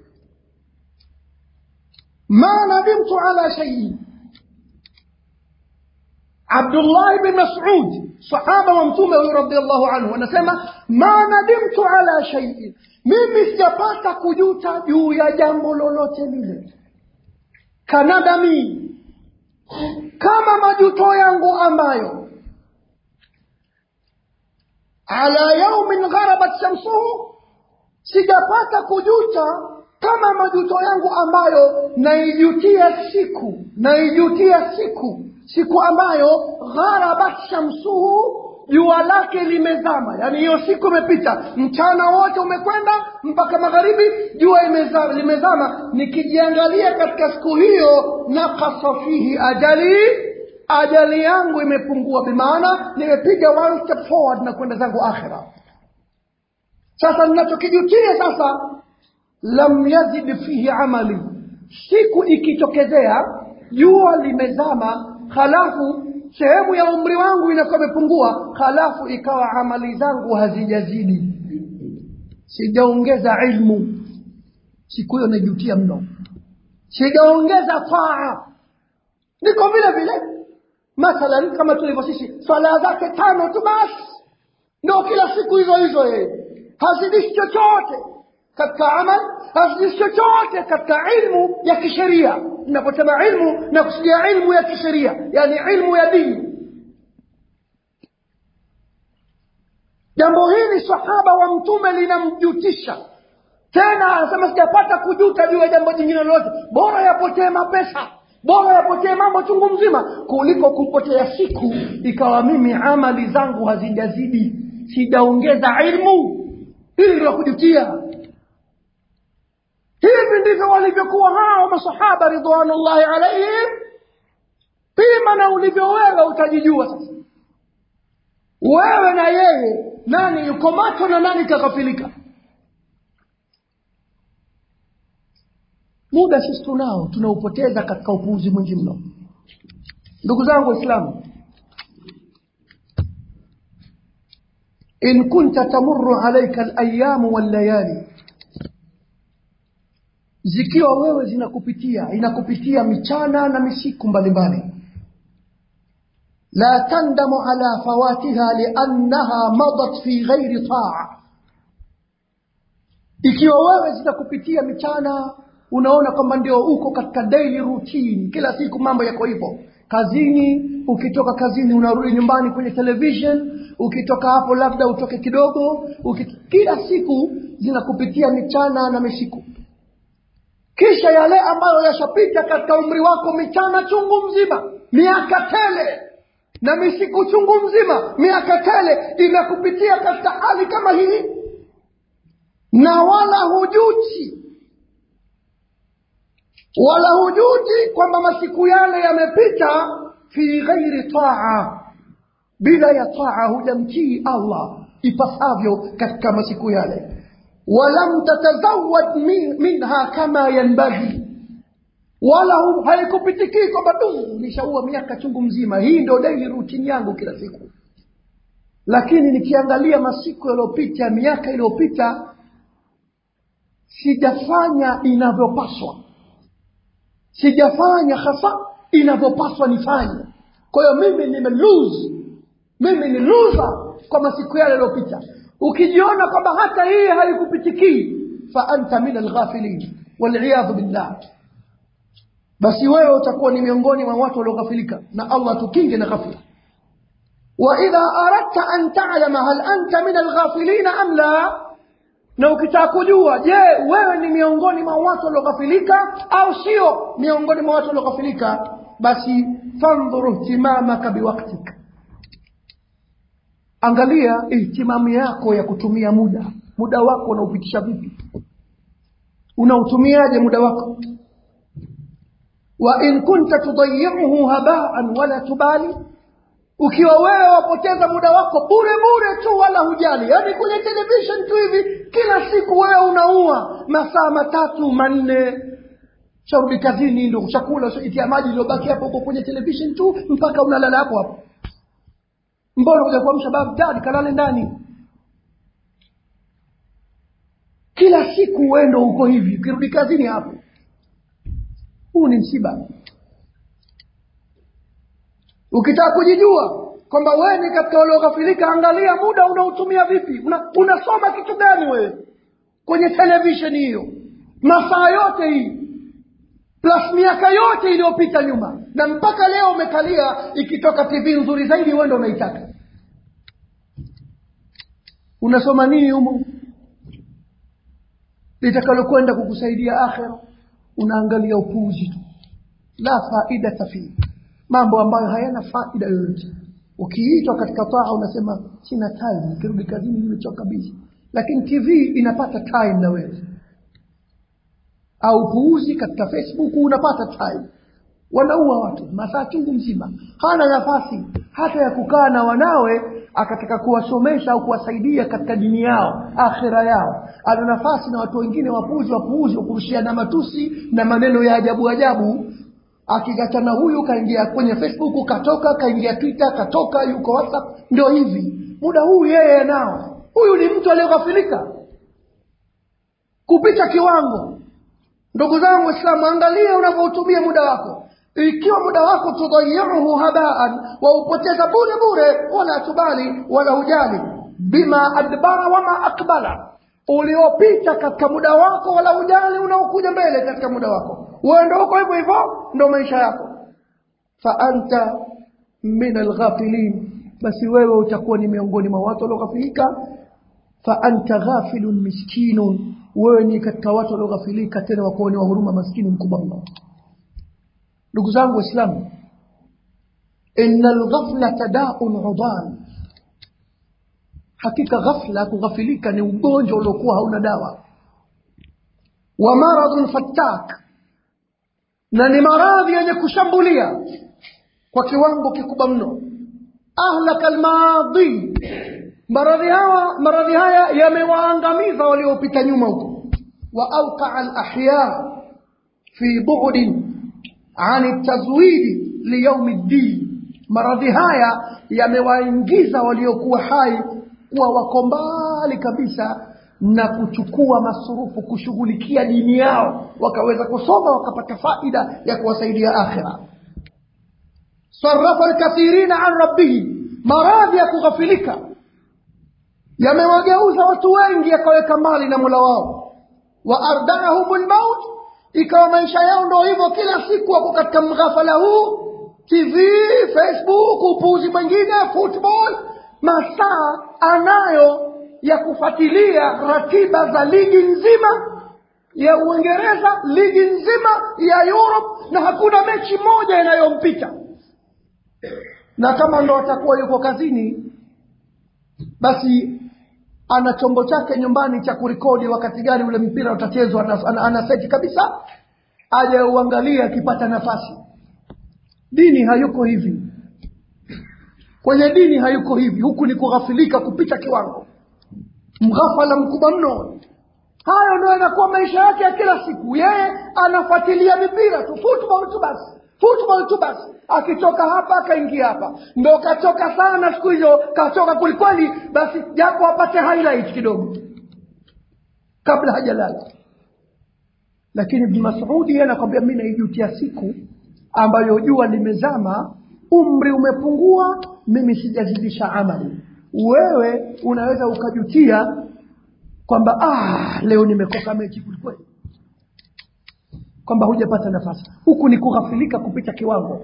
ma nadimtu ala shaii abdullahi bin masud sahaba wa mtume huyu radiallahu anhu anasema ma nadimtu ala shaiin mimi sijapata kujuta juu ya jambo lolote lile kanadami kama majuto yangu ambayo ala yaumin gharabat shamsuhu sijapata kujuta kama majuto yangu ambayo naijutia siku naijutia siku siku ambayo gharabat shamsuhu jua lake limezama yaani hiyo siku imepita mchana wote umekwenda mpaka magharibi jua imezama, limezama nikijiangalia katika siku hiyo nakasa fihi ajali ajali yangu imepungua bimaana nimepiga one step forward na kwenda zangu akhira sasa ninachokijutia sasa lam yazid fihi amali siku ikitokezea jua limezama halafu sehemu ya umri wangu inakuwa imepungua halafu ikawa amali zangu hazijazidi sijaongeza ilmu siku hiyo najutia mno sijaongeza taa niko vile vile mathalan kama tulivyo sisi swala zake tano tu basi ndo kila siku hizo hizo yeye hazidishi chochote katika amal hazidishi chochote katika ilmu ya kisheria naposema ilmu na kusudia ilmu ya kisheria yani ilmu ya dini jambo hili sahaba wa mtume linamjutisha tena anasema sijapata kujuta juu ya jambo jingine lolote bora yapotee mapesa bora yapotee mambo chungu mzima kuliko kupotea siku ikawa mimi amali zangu hazijazidi sijaongeza ilmu hili ndio kujutia hivi ndivyo walivyokuwa hao masahaba ridwanullahi alaihim pima na ulivyo wewe utajijua sasa wewe na yeye nani yuko macho na nani kaghafilika muda sisi tunao tunaupoteza katika upuuzi mwingi mno ndugu zangu waislamu in kunta tamurru alaika alayamu wallayali zikiwa wewe zinakupitia inakupitia michana na misiku mbalimbali la tandamu ala fawatiha liannaha madat fi ghairi taa ikiwa wewe zitakupitia michana unaona kwamba ndio uko katika daily routine kila siku mambo yako hivyo kazini ukitoka kazini unarudi nyumbani kwenye television ukitoka hapo labda utoke kidogo ukit... kila siku zinakupitia michana na misiku kisha yale ambayo yashapita katika umri wako michana chungu mzima miaka tele na misiku chungu mzima miaka tele imekupitia katika hali kama hii na wala hujuti wala hujuti kwamba masiku yale yamepita fi ghairi taa bila ya taa hujamtii allah ipasavyo katika masiku yale walam tatazawad min, minha kama yanbaghi wala haikupitikii kwamba du nishaua miaka chungu mzima hii ndo daily routine yangu kila siku lakini nikiangalia masiku yaliyopita miaka iliyopita sijafanya inavyopaswa sijafanya hasa inavyopaswa nifanye kwa hiyo mimi nime lose mimi ni loser kwa masiku yale yaliyopita ukijiona kwamba hata hii haikupitikii fa anta min alghafilin waliyadhu billah basi wewe utakuwa ni miongoni mwa watu walioghafilika na allah tukinge na ghafla waidha aradta an talama hal anta min alghafilina am la na ukitaka kujua je wewe ni miongoni mwa watu walioghafilika au sio miongoni mwa watu walioghafilika basi fandhuru ihtimamaka biwaktika angalia ihtimamu yako ya kutumia muda muda wako unaupitisha vipi unautumiaje muda wako wa in kunta tudayiuhu habaan wala tubali ukiwa wewe wapoteza muda wako bure bure tu wala hujali yaani kwenye television tu hivi kila siku wewe unaua masaa matatu manne sharudi kazini ndo chakula itia maji iliyobaki hapo huko kwenye television tu mpaka unalala hapo hapo mbona kuja kuamsha bagdad kalale ndani kila siku wendo uko hivi ukirudi kazini hapo huu ni msiba ukitaka kujijua kwamba wewe ni katika walioghafilika angalia muda unaotumia vipi Una, unasoma kitu gani wewe kwenye televisheni hiyo masaa yote hii plus miaka yote iliyopita nyuma na mpaka leo umekalia ikitoka tv nzuri zaidi wewe ndo unaitaka unasoma nini humo litakalokwenda kukusaidia akhira unaangalia upuuzi tu la faidata fihi mambo ambayo hayana faida yoyote ukiitwa katika taa unasema sina time nikirudi kazini nimechoka bizi lakini tv inapata time na wewe au puuzi katika facebook unapata time wanaua watu masaa chungu mzima hana nafasi hata ya kukaa na wanawe akataka kuwasomesha au kuwasaidia katika dini yao akhira yao ana nafasi na watu wengine wapuuzi wapuuzi wakurushiana matusi na maneno ya ajabu ajabu akigachana huyu kaingia kwenye facebook katoka kaingia twitter katoka yuko whatsapp ndio hivi muda huu yeye nao huyu ni mtu aliyeghafilika kupita kiwango ndugu zangu waislamu angalia unavyoutumia muda wako ikiwa muda wako tudayiuhu habaan waupoteza bure bure wala tubali wala hujali bima adbara wama akbala uliopita katika muda wako wala hujali unaokuja mbele katika muda wako wewe ndo uko hivyo hivyo ndo maisha yako fa anta min alghafilin basi wewe utakuwa ni miongoni mwa watu walioghafilika fa anta ghafilun miskinun wewe ni katika watu walioghafilika tena wakuoni wa huruma maskini mkubwa mno ndugu zangu waislamu inna alghaflata daun udan hakika ghafla kughafilika ni ugonjwa uliokuwa hauna dawa wa maradhun fattak na ni maradhi yenye kushambulia kwa kiwango kikubwa mno ahlaka almadhi maradhi hawa maradhi haya yamewaangamiza waliopita nyuma huko wa auqaa alahya fi bu'din an tazwidi liyaumi ddin maradhi haya yamewaingiza waliokuwa hai kuwa wako mbali kabisa na kuchukua masurufu kushughulikia dini yao wakaweza kusoma wakapata faida ya kuwasaidia akhira sarafa alkathirina an rabbihim maradhi ya kughafilika yamewageuza watu wengi yakaweka mbali na mola wao wa ardaahum lmaut ikawa maisha yao ndo hivyo kila siku wako katika mghafala huu tv facebook upuuzi mwingine football masaa anayo ya kufuatilia ratiba za ligi nzima ya uingereza ligi nzima ya europe na hakuna mechi moja inayompita na kama ndo atakuwa yuko kazini basi ana chombo chake nyumbani cha kurekodi wakati gani ule mpira utachezwa ana, ana, ana seti kabisa aje uangalie akipata nafasi dini hayuko hivi kwenye dini hayuko hivi huku ni kughafilika kupita kiwango mghafala mkubwa mno hayo ndio yanakuwa maisha yake ya kila siku yeye anafuatilia mipira tu football tu basi football tu basi akitoka hapa akaingia hapa ndo kachoka sana siku hizo kachoka kwelikweli basi japo apate highlight kidogo kabla hajalala lakini ibn masudi yeye anakwambia mi naijutia siku ambayo jua limezama umri umepungua mimi sijazidisha amali wewe unaweza ukajutia kwamba ah, leo nimekosa mechi kwelikweli kwamba hujapata nafasi huku ni kughafilika kupita kiwango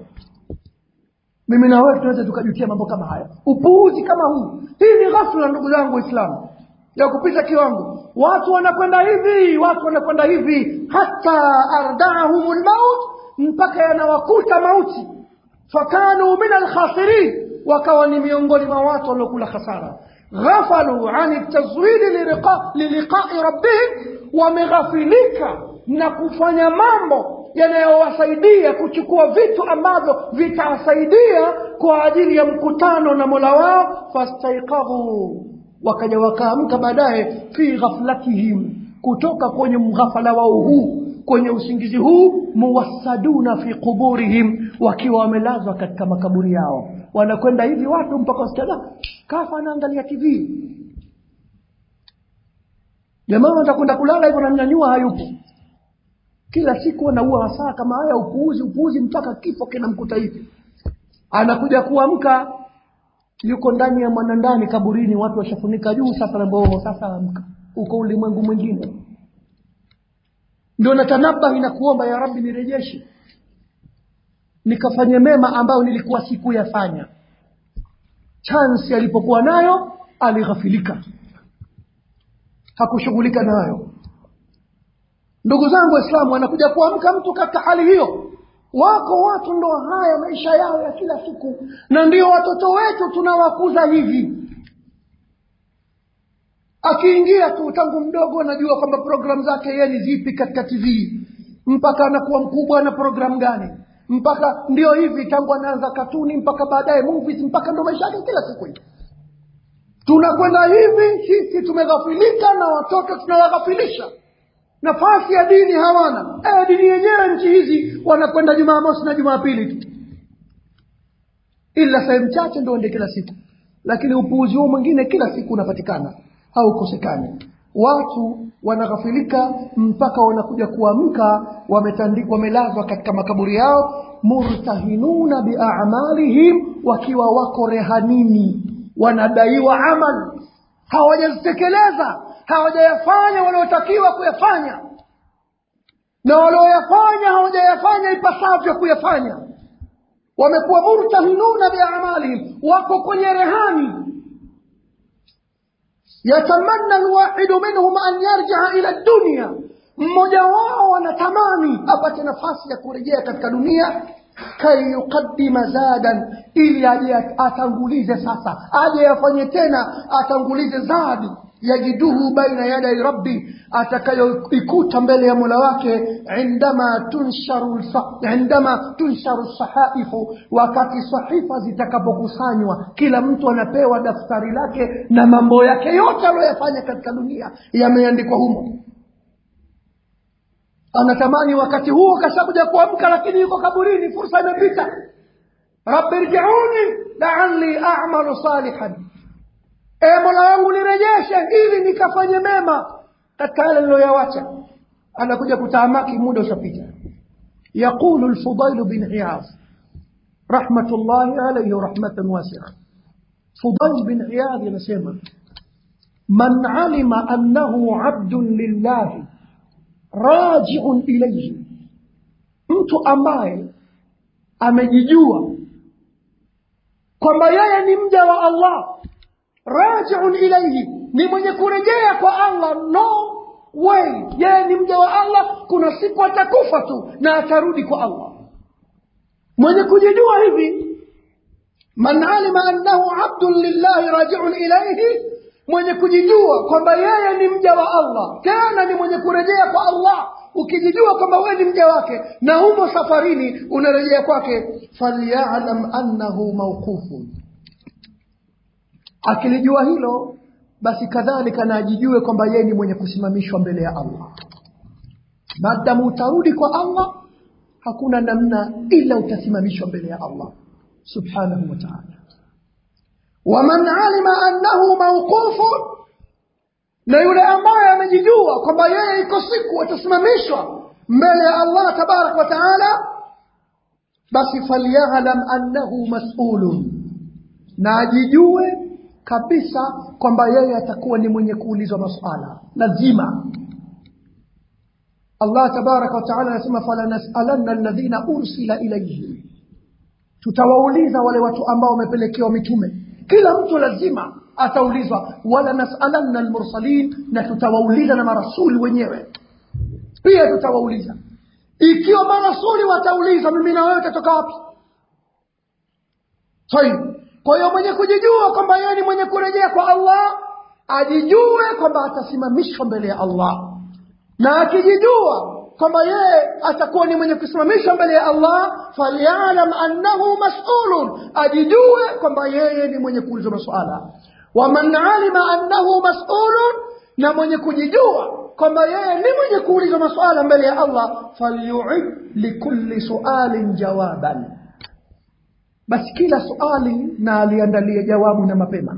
mimi na wewe tunaweza tukajutia mambo kama haya upuuzi kama huu hii ni ghafla ndugu zangu waislamu ya kupita kiwango watu wanakwenda hivi watu wanakwenda hivi hata ardaahum lmaut mpaka yanawakuta mauti fakanu min alkhasirin wakawa ni miongoni mwa watu waliokula khasara ghafalu an tazwidi liliqai rabbihim wameghafilika na kufanya mambo yanayowasaidia kuchukua vitu ambavyo vitawasaidia kwa ajili ya mkutano na mola wao fastaikadhu wakaja wakaamka baadaye fi ghaflatihim kutoka kwenye mghafala wao huu kwenye usingizi huu muwassaduna fi quburihim wakiwa wamelazwa katika makaburi yao wanakwenda hivi watu mpaka wasikia kafa anaangalia tv jamaa atakwenda kulala hivyo namnyanyua hayupo kila siku anaua masaa kama haya upuuzi upuuzi mpaka kifo kinamkuta hivi anakuja kuamka yuko ndani ya mwanandani kaburini watu washafunika juu sasa namboo sasa amka uko ulimwengu mwingine ndio natanabahi na kuomba ya rabbi nirejeshe nikafanye mema ambayo nilikuwa sikuyafanya chansi alipokuwa nayo alighafilika hakushughulika nayo ndugu zangu waislamu anakuja kuamka mtu katika hali hiyo wako watu ndo haya maisha yao ya kila siku na ndio watoto wetu tunawakuza hivi akiingia tu tangu mdogo anajua kwamba programu zake yeye ni zipi katika tv mpaka anakuwa mkubwa na programu gani mpaka ndio hivi tangu anaanza katuni mpaka baadaye movies mpaka ndo maisha yake kila siku hivi tunakwenda hivi sisi tumeghafilika na watoto tunawaghafilisha nafasi ya dini hawana e, dini yenyewe nchi hizi wanakwenda jumamosi na jumapili tu ila sehemu chache ndo ende kila siku lakini upuuzi huo mwingine kila siku unapatikana haukosekani watu wanaghafilika mpaka wanakuja kuamka wamelazwa katika makaburi yao murtahinuna biamalihim wakiwa wako rehanini wanadaiwa amal hawajazitekeleza hawajayafanya waliotakiwa kuyafanya na walioyafanya hawajayafanya ipasavyo kuyafanya wamekuwa murtahinuna biamalihim wako kwenye rehani yatamanna alwahidu minhum an yarjaa ila dunya mmoja wao anatamani apate nafasi ya kurejea katika dunia kai yuqaddima zadan ili aje atangulize sasa aje afanye tena atangulize zadi yajiduhu baina yadai rabbi atakayoikuta mbele ya mola wake indama tunsharu sa- indama tunsharu sahaifu wakati sahifa zitakapokusanywa kila mtu anapewa daftari lake na mambo yake yote aliyoyafanya katika dunia yameandikwa humo anatamani wakati huo kashakuja kuamka lakini yuko kaburini fursa imepita rabbi rjiuni laali amalu salihan e mola wangu nirejeshe ili nikafanye mema katika yale niloyawacha anakuja kutaamaki muda ushapita yaqulu lfudailu bin iyaz rahmatullahi alaihi rahmatan wasia fudail bin iyadh anasema man alima annahu abdun lillahi rajiun ilaihi mtu ambaye amejijua kwamba yeye ni mja wa allah rajiun ilaihi ni mwenye kurejea kwa allah no way yeye ni mja wa allah kuna siku atakufa tu na atarudi kwa allah mwenye kujijua hivi man alima annahu abdun lillahi rajiun ilaihi mwenye kujijua kwamba yeye ni mja wa allah tena ni mwenye kurejea kwa allah ukijijua kwamba wewe ni mja wake na humo safarini unarejea kwake falyalam annahu mauqufun akilijua hilo basi kadhalika na ajijue kwamba yeye ni mwenye kusimamishwa mbele ya allah maadamu utarudi kwa allah hakuna namna ila utasimamishwa mbele ya allah subhanahu wa taala waman alima annahu mauqufun na yule ambaye amejijua kwamba yeye iko siku atasimamishwa mbele ya allah tabaraka wa taala basi falyalam annahu masulun na ajijue kabisa kwamba yeye atakuwa ni mwenye kuulizwa masuala lazima allah tabaraka wa taala anasema falanasalanna alladhina ursila ilaihim tutawauliza wale watu ambao wamepelekewa mitume kila mtu lazima ataulizwa wala nasalanna almursalin na tutawauliza na marasuli wenyewe pia tutawauliza ikiwa marasuli wataulizwa mimi na wewe utatoka wapi tayib kwa hiyo mwenye kujijua kwamba yeye ni mwenye kurejea kwa allah ajijue kwamba atasimamishwa mbele ya allah na akijijua kwamba yeye atakuwa ni mwenye kusimamishwa mbele ya allah falyalam annahu masulun ajijue kwamba yeye ni mwenye kuulizwa masuala waman alima annahu masulun na mwenye kujijua kwamba yeye ni mwenye kuulizwa masuala mbele ya allah falyuid likulli sualin jawaban basi kila suali na aliandalie jawabu na mapema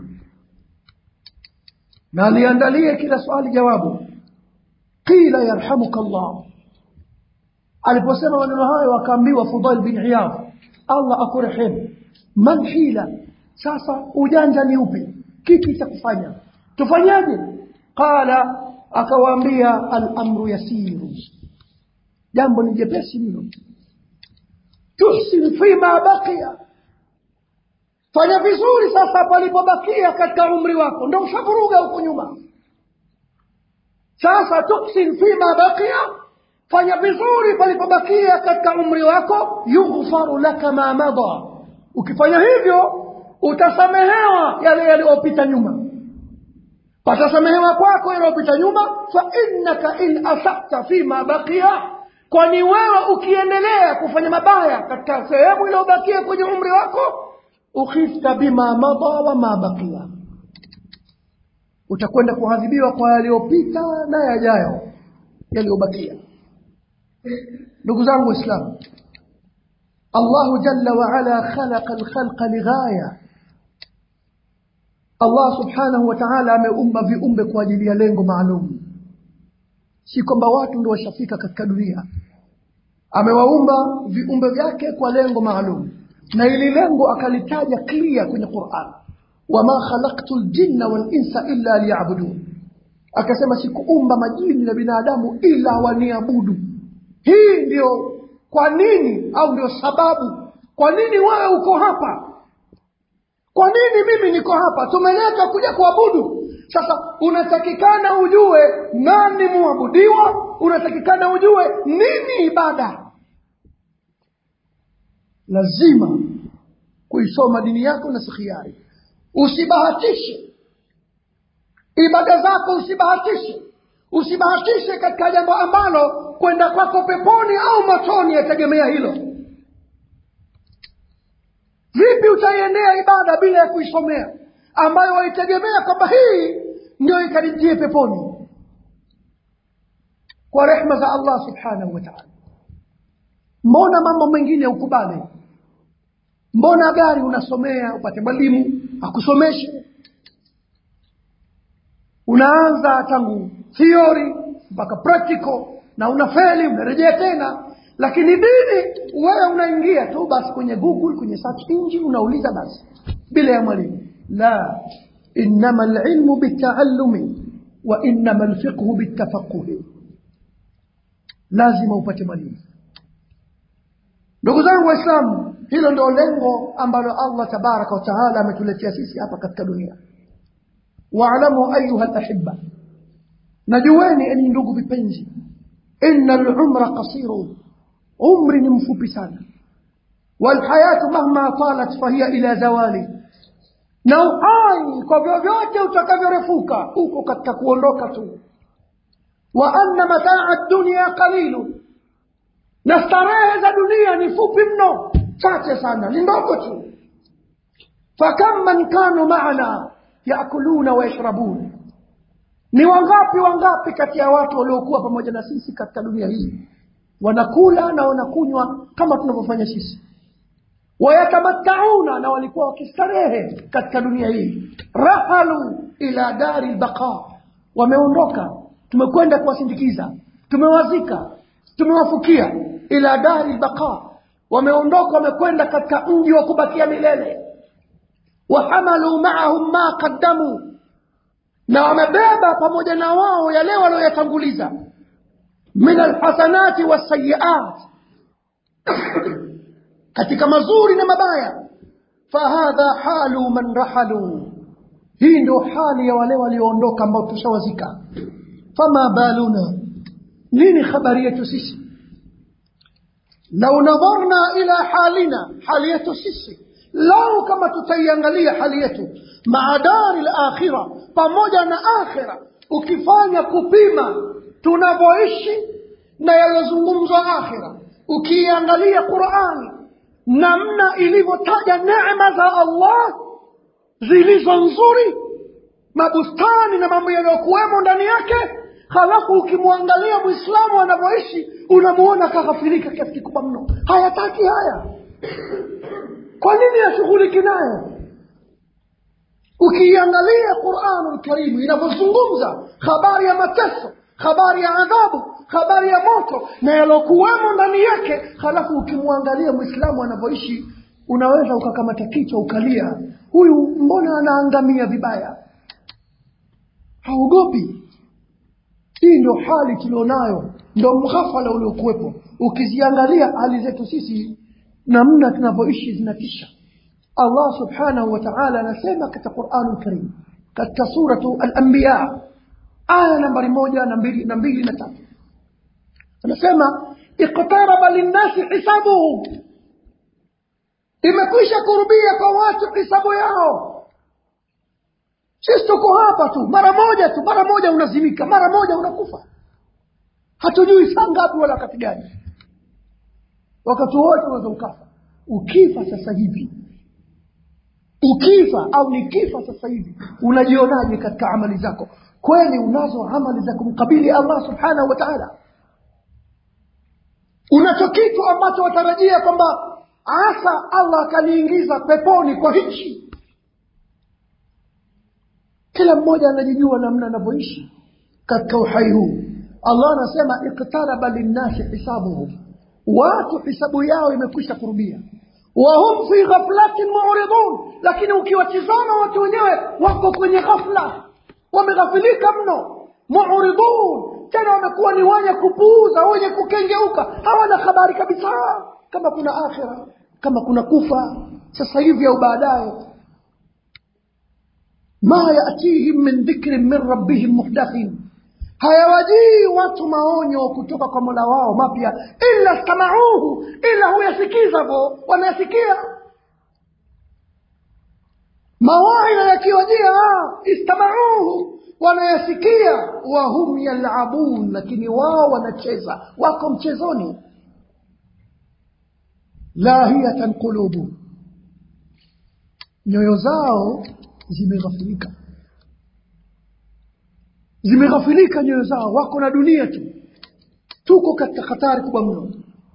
na aliandalie kila swali jawabu qila yarhamuka llah aliposema maneno hayo akaambiwa fudail bin iyad allah akurehemu man hila sasa ujanja ni upi kipi cha kufanya tufanyaje qala akawaambia alamru yasiru jambo ni jepesi mno tuhsin fima baqiya fanya vizuri sasa palipobakia katika umri wako ndo ushavuruga huko nyuma sasa tuhsin fima baqiya fanya vizuri palipobakia katika umri wako yughfaru laka ma mada ukifanya hivyo utasamehewa yale yaliyopita nyuma patasamehewa kwako yaliyopita nyuma fa innaka in asata fima baqiya kwani wewe ukiendelea kufanya mabaya katika sehemu iliyobakia kwenye umri wako ukhifta bima mada wa ma baqiya utakwenda kuadhibiwa kwa yaliyopita na yajayo yaliyobakia ndugu zangu waislamu allahu jalla waala khalaqa alkhalqa lighaya allah subhanahu wa taala ameumba viumbe kwa ajili ya lengo maalum si kwamba watu ndio washafika katika dunia amewaumba viumbe vyake kwa lengo maalum na ili lengo akalitaja clear kwenye quran wama khalaqtu ljinna walinsa illa liyabudun akasema sikuumba majini na binadamu ila waniabudu hii ndio kwa nini au ndio sababu kwa nini wewe uko hapa kwa nini mimi niko hapa tumeletwa kuja kuabudu sasa unatakikana ujue nani muabudiwa unatakikana ujue nini ibada lazima kuisoma dini yako na sikhiari usibahatishe ibada zako usibahatishe usibahatishe katika jambo ambalo kwenda kwako peponi au motoni yategemea hilo vipi utaiendea ibada bila ya kuisomea ambayo waitegemea kwamba hii ndio ikarijie peponi kwa rehma za allah subhanahu wa taala mbona mambo mengine ukubali mbona gari unasomea upate mwalimu akusomeshe unaanza tangu theory mpaka practical na unafeli unarejea tena lakini dini wewe unaingia tu basi kwenye google kwenye search engine unauliza basi bila ya mwalimu la innama lilmu bitaallumi wa innama lfiqhu bitafaquhi lazima upate mwalimu ndugu zangu waislamu hilo ndio lengo ambalo allah tabaraka wataala ametuletea sisi hapa katika dunia waalamu ayuha lahibba najueni enyi ndugu vipenzi ina lumra qasiru umri ni mfupi sana walhayatu mahma talat fahiya ila zawali na uhai kwa vyovyote utakavyorefuka uko katika kuondoka tu wa anna mataa dunia qalilu na starehe za dunia ni fupi mno chache sana ni ndogo tu fakam man kanu maana yakuluna wayashrabun ni wangapi wangapi kati ya watu waliokuwa pamoja na sisi katika dunia hii wanakula na wanakunywa kama tunavyofanya sisi wayatamattauna na walikuwa wakistarehe katika dunia hii rahalu ila dari lbaqa wameondoka tumekwenda kuwasindikiza tumewazika tumewafukia ila dari lbaqa wameondoka wamekwenda katika mji wa kubakia milele wahamalu maahum ma qaddamu na wamebeba pamoja na wao yale walioyatanguliza min alhasanati wasayiat katika mazuri na mabaya fahadha halu man rahalu hii ndio hali ya wale walioondoka ambao tushawazika fama baluna nini habari yetu sisi lau nadharna ila halina hali yetu sisi lau kama tutaiangalia hali yetu maa dari lakhira pamoja na akhira ukifanya kupima tunavyoishi na yaliyozungumzwa akhira ukiiangalia qurani namna ilivyotaja neema za allah zilizo nzuri mabustani na mambo yaliyokuwemo ndani yake halafu ukimwangalia mwislamu anavyoishi unamuona kaghafirika kiasi kikubwa mno hayataki haya kwa nini ashughuliki nayo ukiiangalia quranu lkarimu inavyozungumza habari ya mateso habari ya adhabu habari ya moto na yalokuwemo ndani yake halafu ukimwangalia mwislamu anavyoishi unaweza ukakamata kichwa ukalia huyu mbona anaangamia vibaya haogopi hii ndio hali tulionayo ndo mghafala uliokuwepo ukiziangalia hali zetu sisi namna tunavyoishi zinatisha allah subhanahu wa taala anasema katika quranu lkarim katika suratu alambiya aya nambari moja na mbili na mbili na tatu anasema iqtaraba linnasi hisabuhum imekwisha kurubia kwa watu hisabu yao sisi tuko hapa tu mara moja tu mara moja unazimika mara moja unakufa hatujui saa ngapi wala wakati gani wakati wote unaweza ukafa ukifa sasa hivi ukifa au nikifa sasa hivi unajionaje katika amali zako kweli unazo amali za kumkabili allah subhanahu wa taala unacho kitu ambacho watarajia kwamba asa allah akaniingiza peponi kwa hichi kila mmoja anajijua namna anavyoishi katika uhai huu allah anasema iktaraba linnasi hisabuhum watu hisabu yao imekwisha kurubia wahum fi ghaflatin muridun lakini ukiwatizama watu wenyewe wako kwenye ghafla wameghafilika mno muridun tena wamekuwa ni wenye kupuuza wenye kukengeuka hawana habari kabisa kama kuna akhira kama kuna kufa sasa hivi au baadaye ma yatihim min dhikrin min rabbihim muhdathin hayawajii watu maonyo kutoka kwa mola wao mapya illa stamauhu ila huyasikiza vo wanayasikia mawaidha yakiwajia istamauhu wanayasikia wahum yalabun lakini wao wanacheza wako mchezoni lahiyatan qulubu nyoyo zao zimeghafilika zimeghafilika nyoyo zao wako na dunia tu tuko katika hatari kubwa mno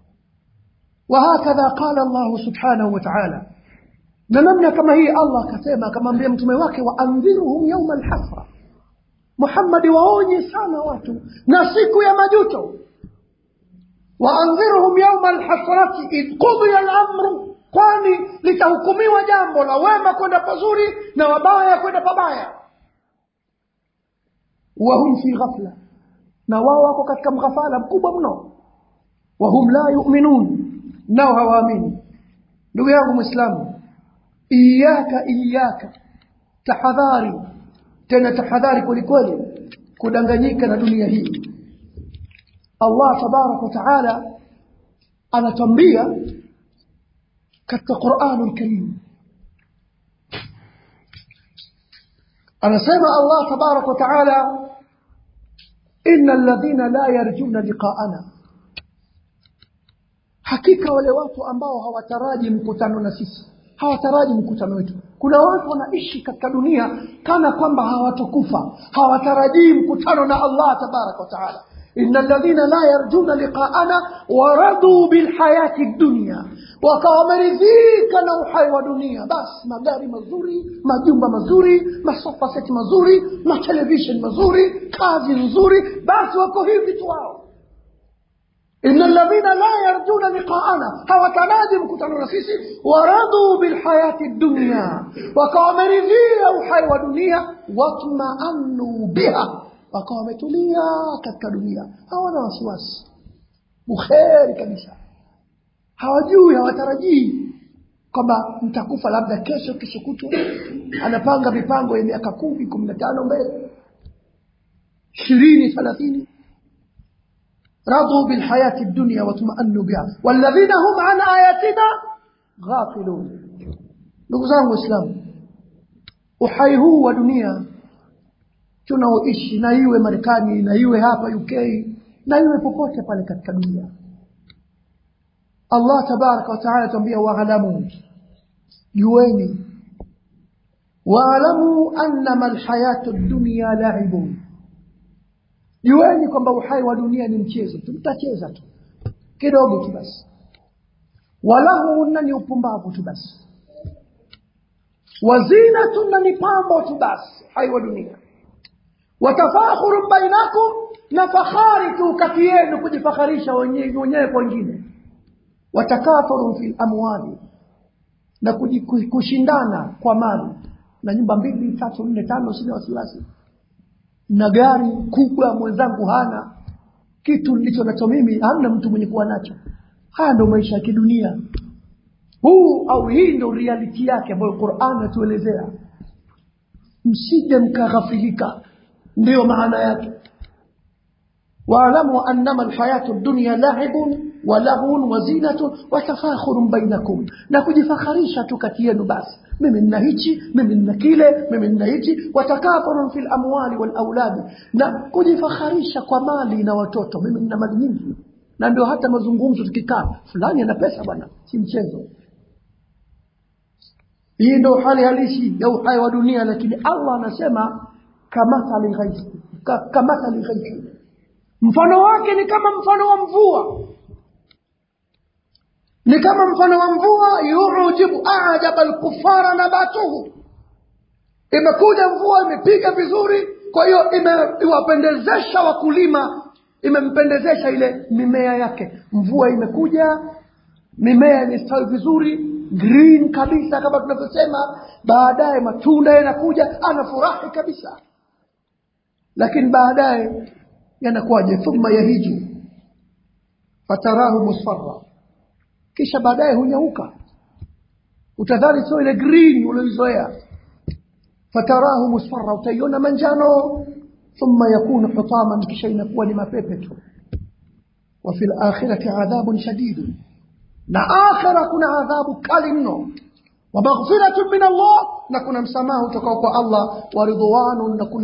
وهكذا قال الله سبحانه وتعالى na namna kama hii allah akasema akamwambia mtume wake waandhiruhum yauma alhasra muhammadi waonye sana watu na siku ya majuto waandhiruhum yauma alhasrati id qudiya lamru kwani litahukumiwa jambo la wema kwenda pazuri na wabaya kwenda pabaya wahum fi ghafla na wao wako katika mghafala mkubwa mno wahum la yuminun nao hawaamini ndugu yangu mwislamu iyaka iyaka tahadhari tena tahadhari kwelikweli kudanganyika na dunia hii allah tabaraka wa taala anatwambia katika quranu lkarim anasema allah tabaraka wa taala ina alladhina la yarjuna liqaana hakika wale watu ambao hawataraji mkutano na sisi hawataraji mkutano wetu kuna watu wanaishi katika dunia kana kwamba hawatokufa hawatarajii mkutano na allah tabaraka wataala ina ladhina la yarjuna liqaana waraduu bilhayati dunya wakawa wameridhika na uhai wa dunia basi magari mazuri majumba mazuri masofa seti mazuri matelevishen mazuri kazi nzuri basi wako hivi tu wao إن الذين لا يرجون لقاءنا hawataraji mkutano na sisi waraduu bilhayati dunya wakawa wameridhia uhai wa dunia watmaanuu biha wakawa wametulia katika dunia hawana wasiwasi bukheri kabisa hawajui hawatarajii kwamba mtakufa labda kesho kesho kutwa anapanga mipango ya miaka kumi kumi na tano mbele ishirini thelathini رضوا بالحياة الدنيا واطمأنوا بها والذين هم عن آياتنا غافلون ndugu zangu waislamu uhai huu wa dunia tunaoishi na iwe marekani na iwe hapa uk na iwe popote pale katika dunia allah tabaraka wataala tuambia waalamu jueni waalamu annama lhayatu dunya laibun jueni kwamba uhai wa dunia ni mchezo tu mtacheza tu kidogo tu basi walahuna ni upumbavu tu basi wazinatun na ni pambo tu basi uhai wa dunia watafakhurun bainakum na fahari tu kati yenu kujifakharisha wenyewe kwa wengine watakathurun fi lamwali na kushindana kwa mali na nyumba mbili tatu nne tano sina wasiwasi na gari kubwa mwenzangu hana kitu nilicho nacho mimi hamna mtu mwenye kuwa nacho haya ndo maisha ya kidunia huu au hii ndo reality yake ambayo quran atuelezea msije mkaghafilika ndiyo maana yake waalamu annama alhayatu dunya lahibun walahun wazinatun watafakhurun bainakum na kujifakharisha tu kati yenu basi mimi nina hichi mimi nina kile mimi nina hichi watakathurun fi lamwali walauladi na kujifakharisha kwa mali na watoto mimi nina mali nyingi na ndio hata mazungumzo tukikaa fulani ana pesa bwana si mchezo hii ndio hali halisi ya uhai wa dunia lakini allah anasema kamathali ghaithi kamathali ghaithi mfano wake ni kama mfano wa mvua ni kama mfano wa mvua yujibu ajaba lkufara nabatuhu imekuja mvua imepiga vizuri kwa hiyo imewapendezesha wakulima imempendezesha ile mimea yake mvua imekuja mimea imestawi vizuri green kabisa kama tunavyosema baadaye matunda yanakuja anafurahi kabisa lakini baadaye yanakuwaje thumma yahiju fatarahu musfarra kisha baadaye hunyauka utadhani sio ile green ulioizoea fatarahu musfarra utaiona manjano thumma yakunu hutaman kisha inakuwa ni mapepe tu wa fi lakhirati adhabun shadidu na akhira kuna adhabu kali mno wa maghfiratun min allah na kuna msamaha utokao kwa allah wa ridwanun na kuna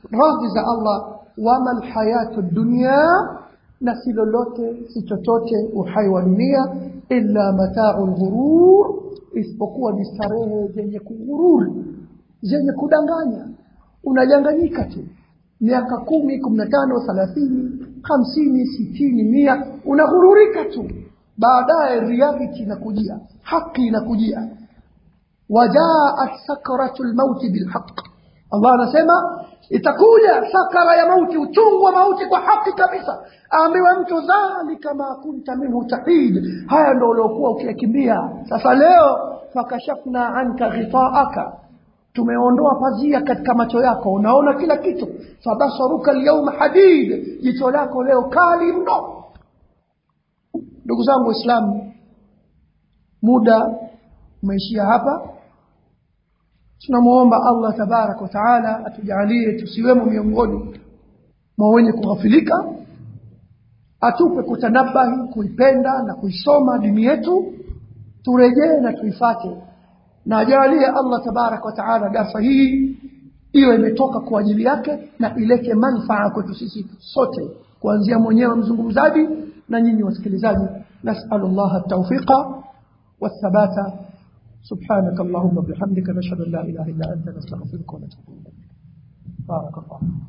radhi za Allah wama lhayatu dunya na si lolote si chochote uhai wa dunia illa matau lghurur isipokuwa ni starehe zenye kughururi zenye kudanganya unadanganyika tu miaka kumi kumi na tano thelathini hamsini sitini mia unaghururika tu baadaye reality inakujia haki inakujia wajaat sakratu lmauti bilhaq allah anasema itakuja sakara ya mauti uchungu wa mauti kwa haki kabisa aambiwa mtu dhalika ma kunta minhu tahid haya ndo uliokuwa ukiyakimbia sasa leo fakashafna anka ghitaaka tumeondoa pazia katika macho yako unaona kila kitu fabasaruka lyauma hadid jicho lako leo kali mno ndugu zangu waislamu muda umeishia hapa tunamwomba allah tabaraka wataala atujalie tusiwemo miongoni mwa wenye kughafilika atupe kutanabahi kuipenda na kuisoma dini yetu turejee na tuifate na ajalie allah tabaraka wataala darsa hii iwe imetoka kwa ajili yake na ilete manfaa kwetu sisi sote kuanzia mwenyewe mzungumzaji na nyinyi wasikilizaji nasalu llaha taufiqa والثبات سبحانك اللهم وبحمدك نشهد ان لا اله الا انت نستغفرك ونتوب اليك بارك الله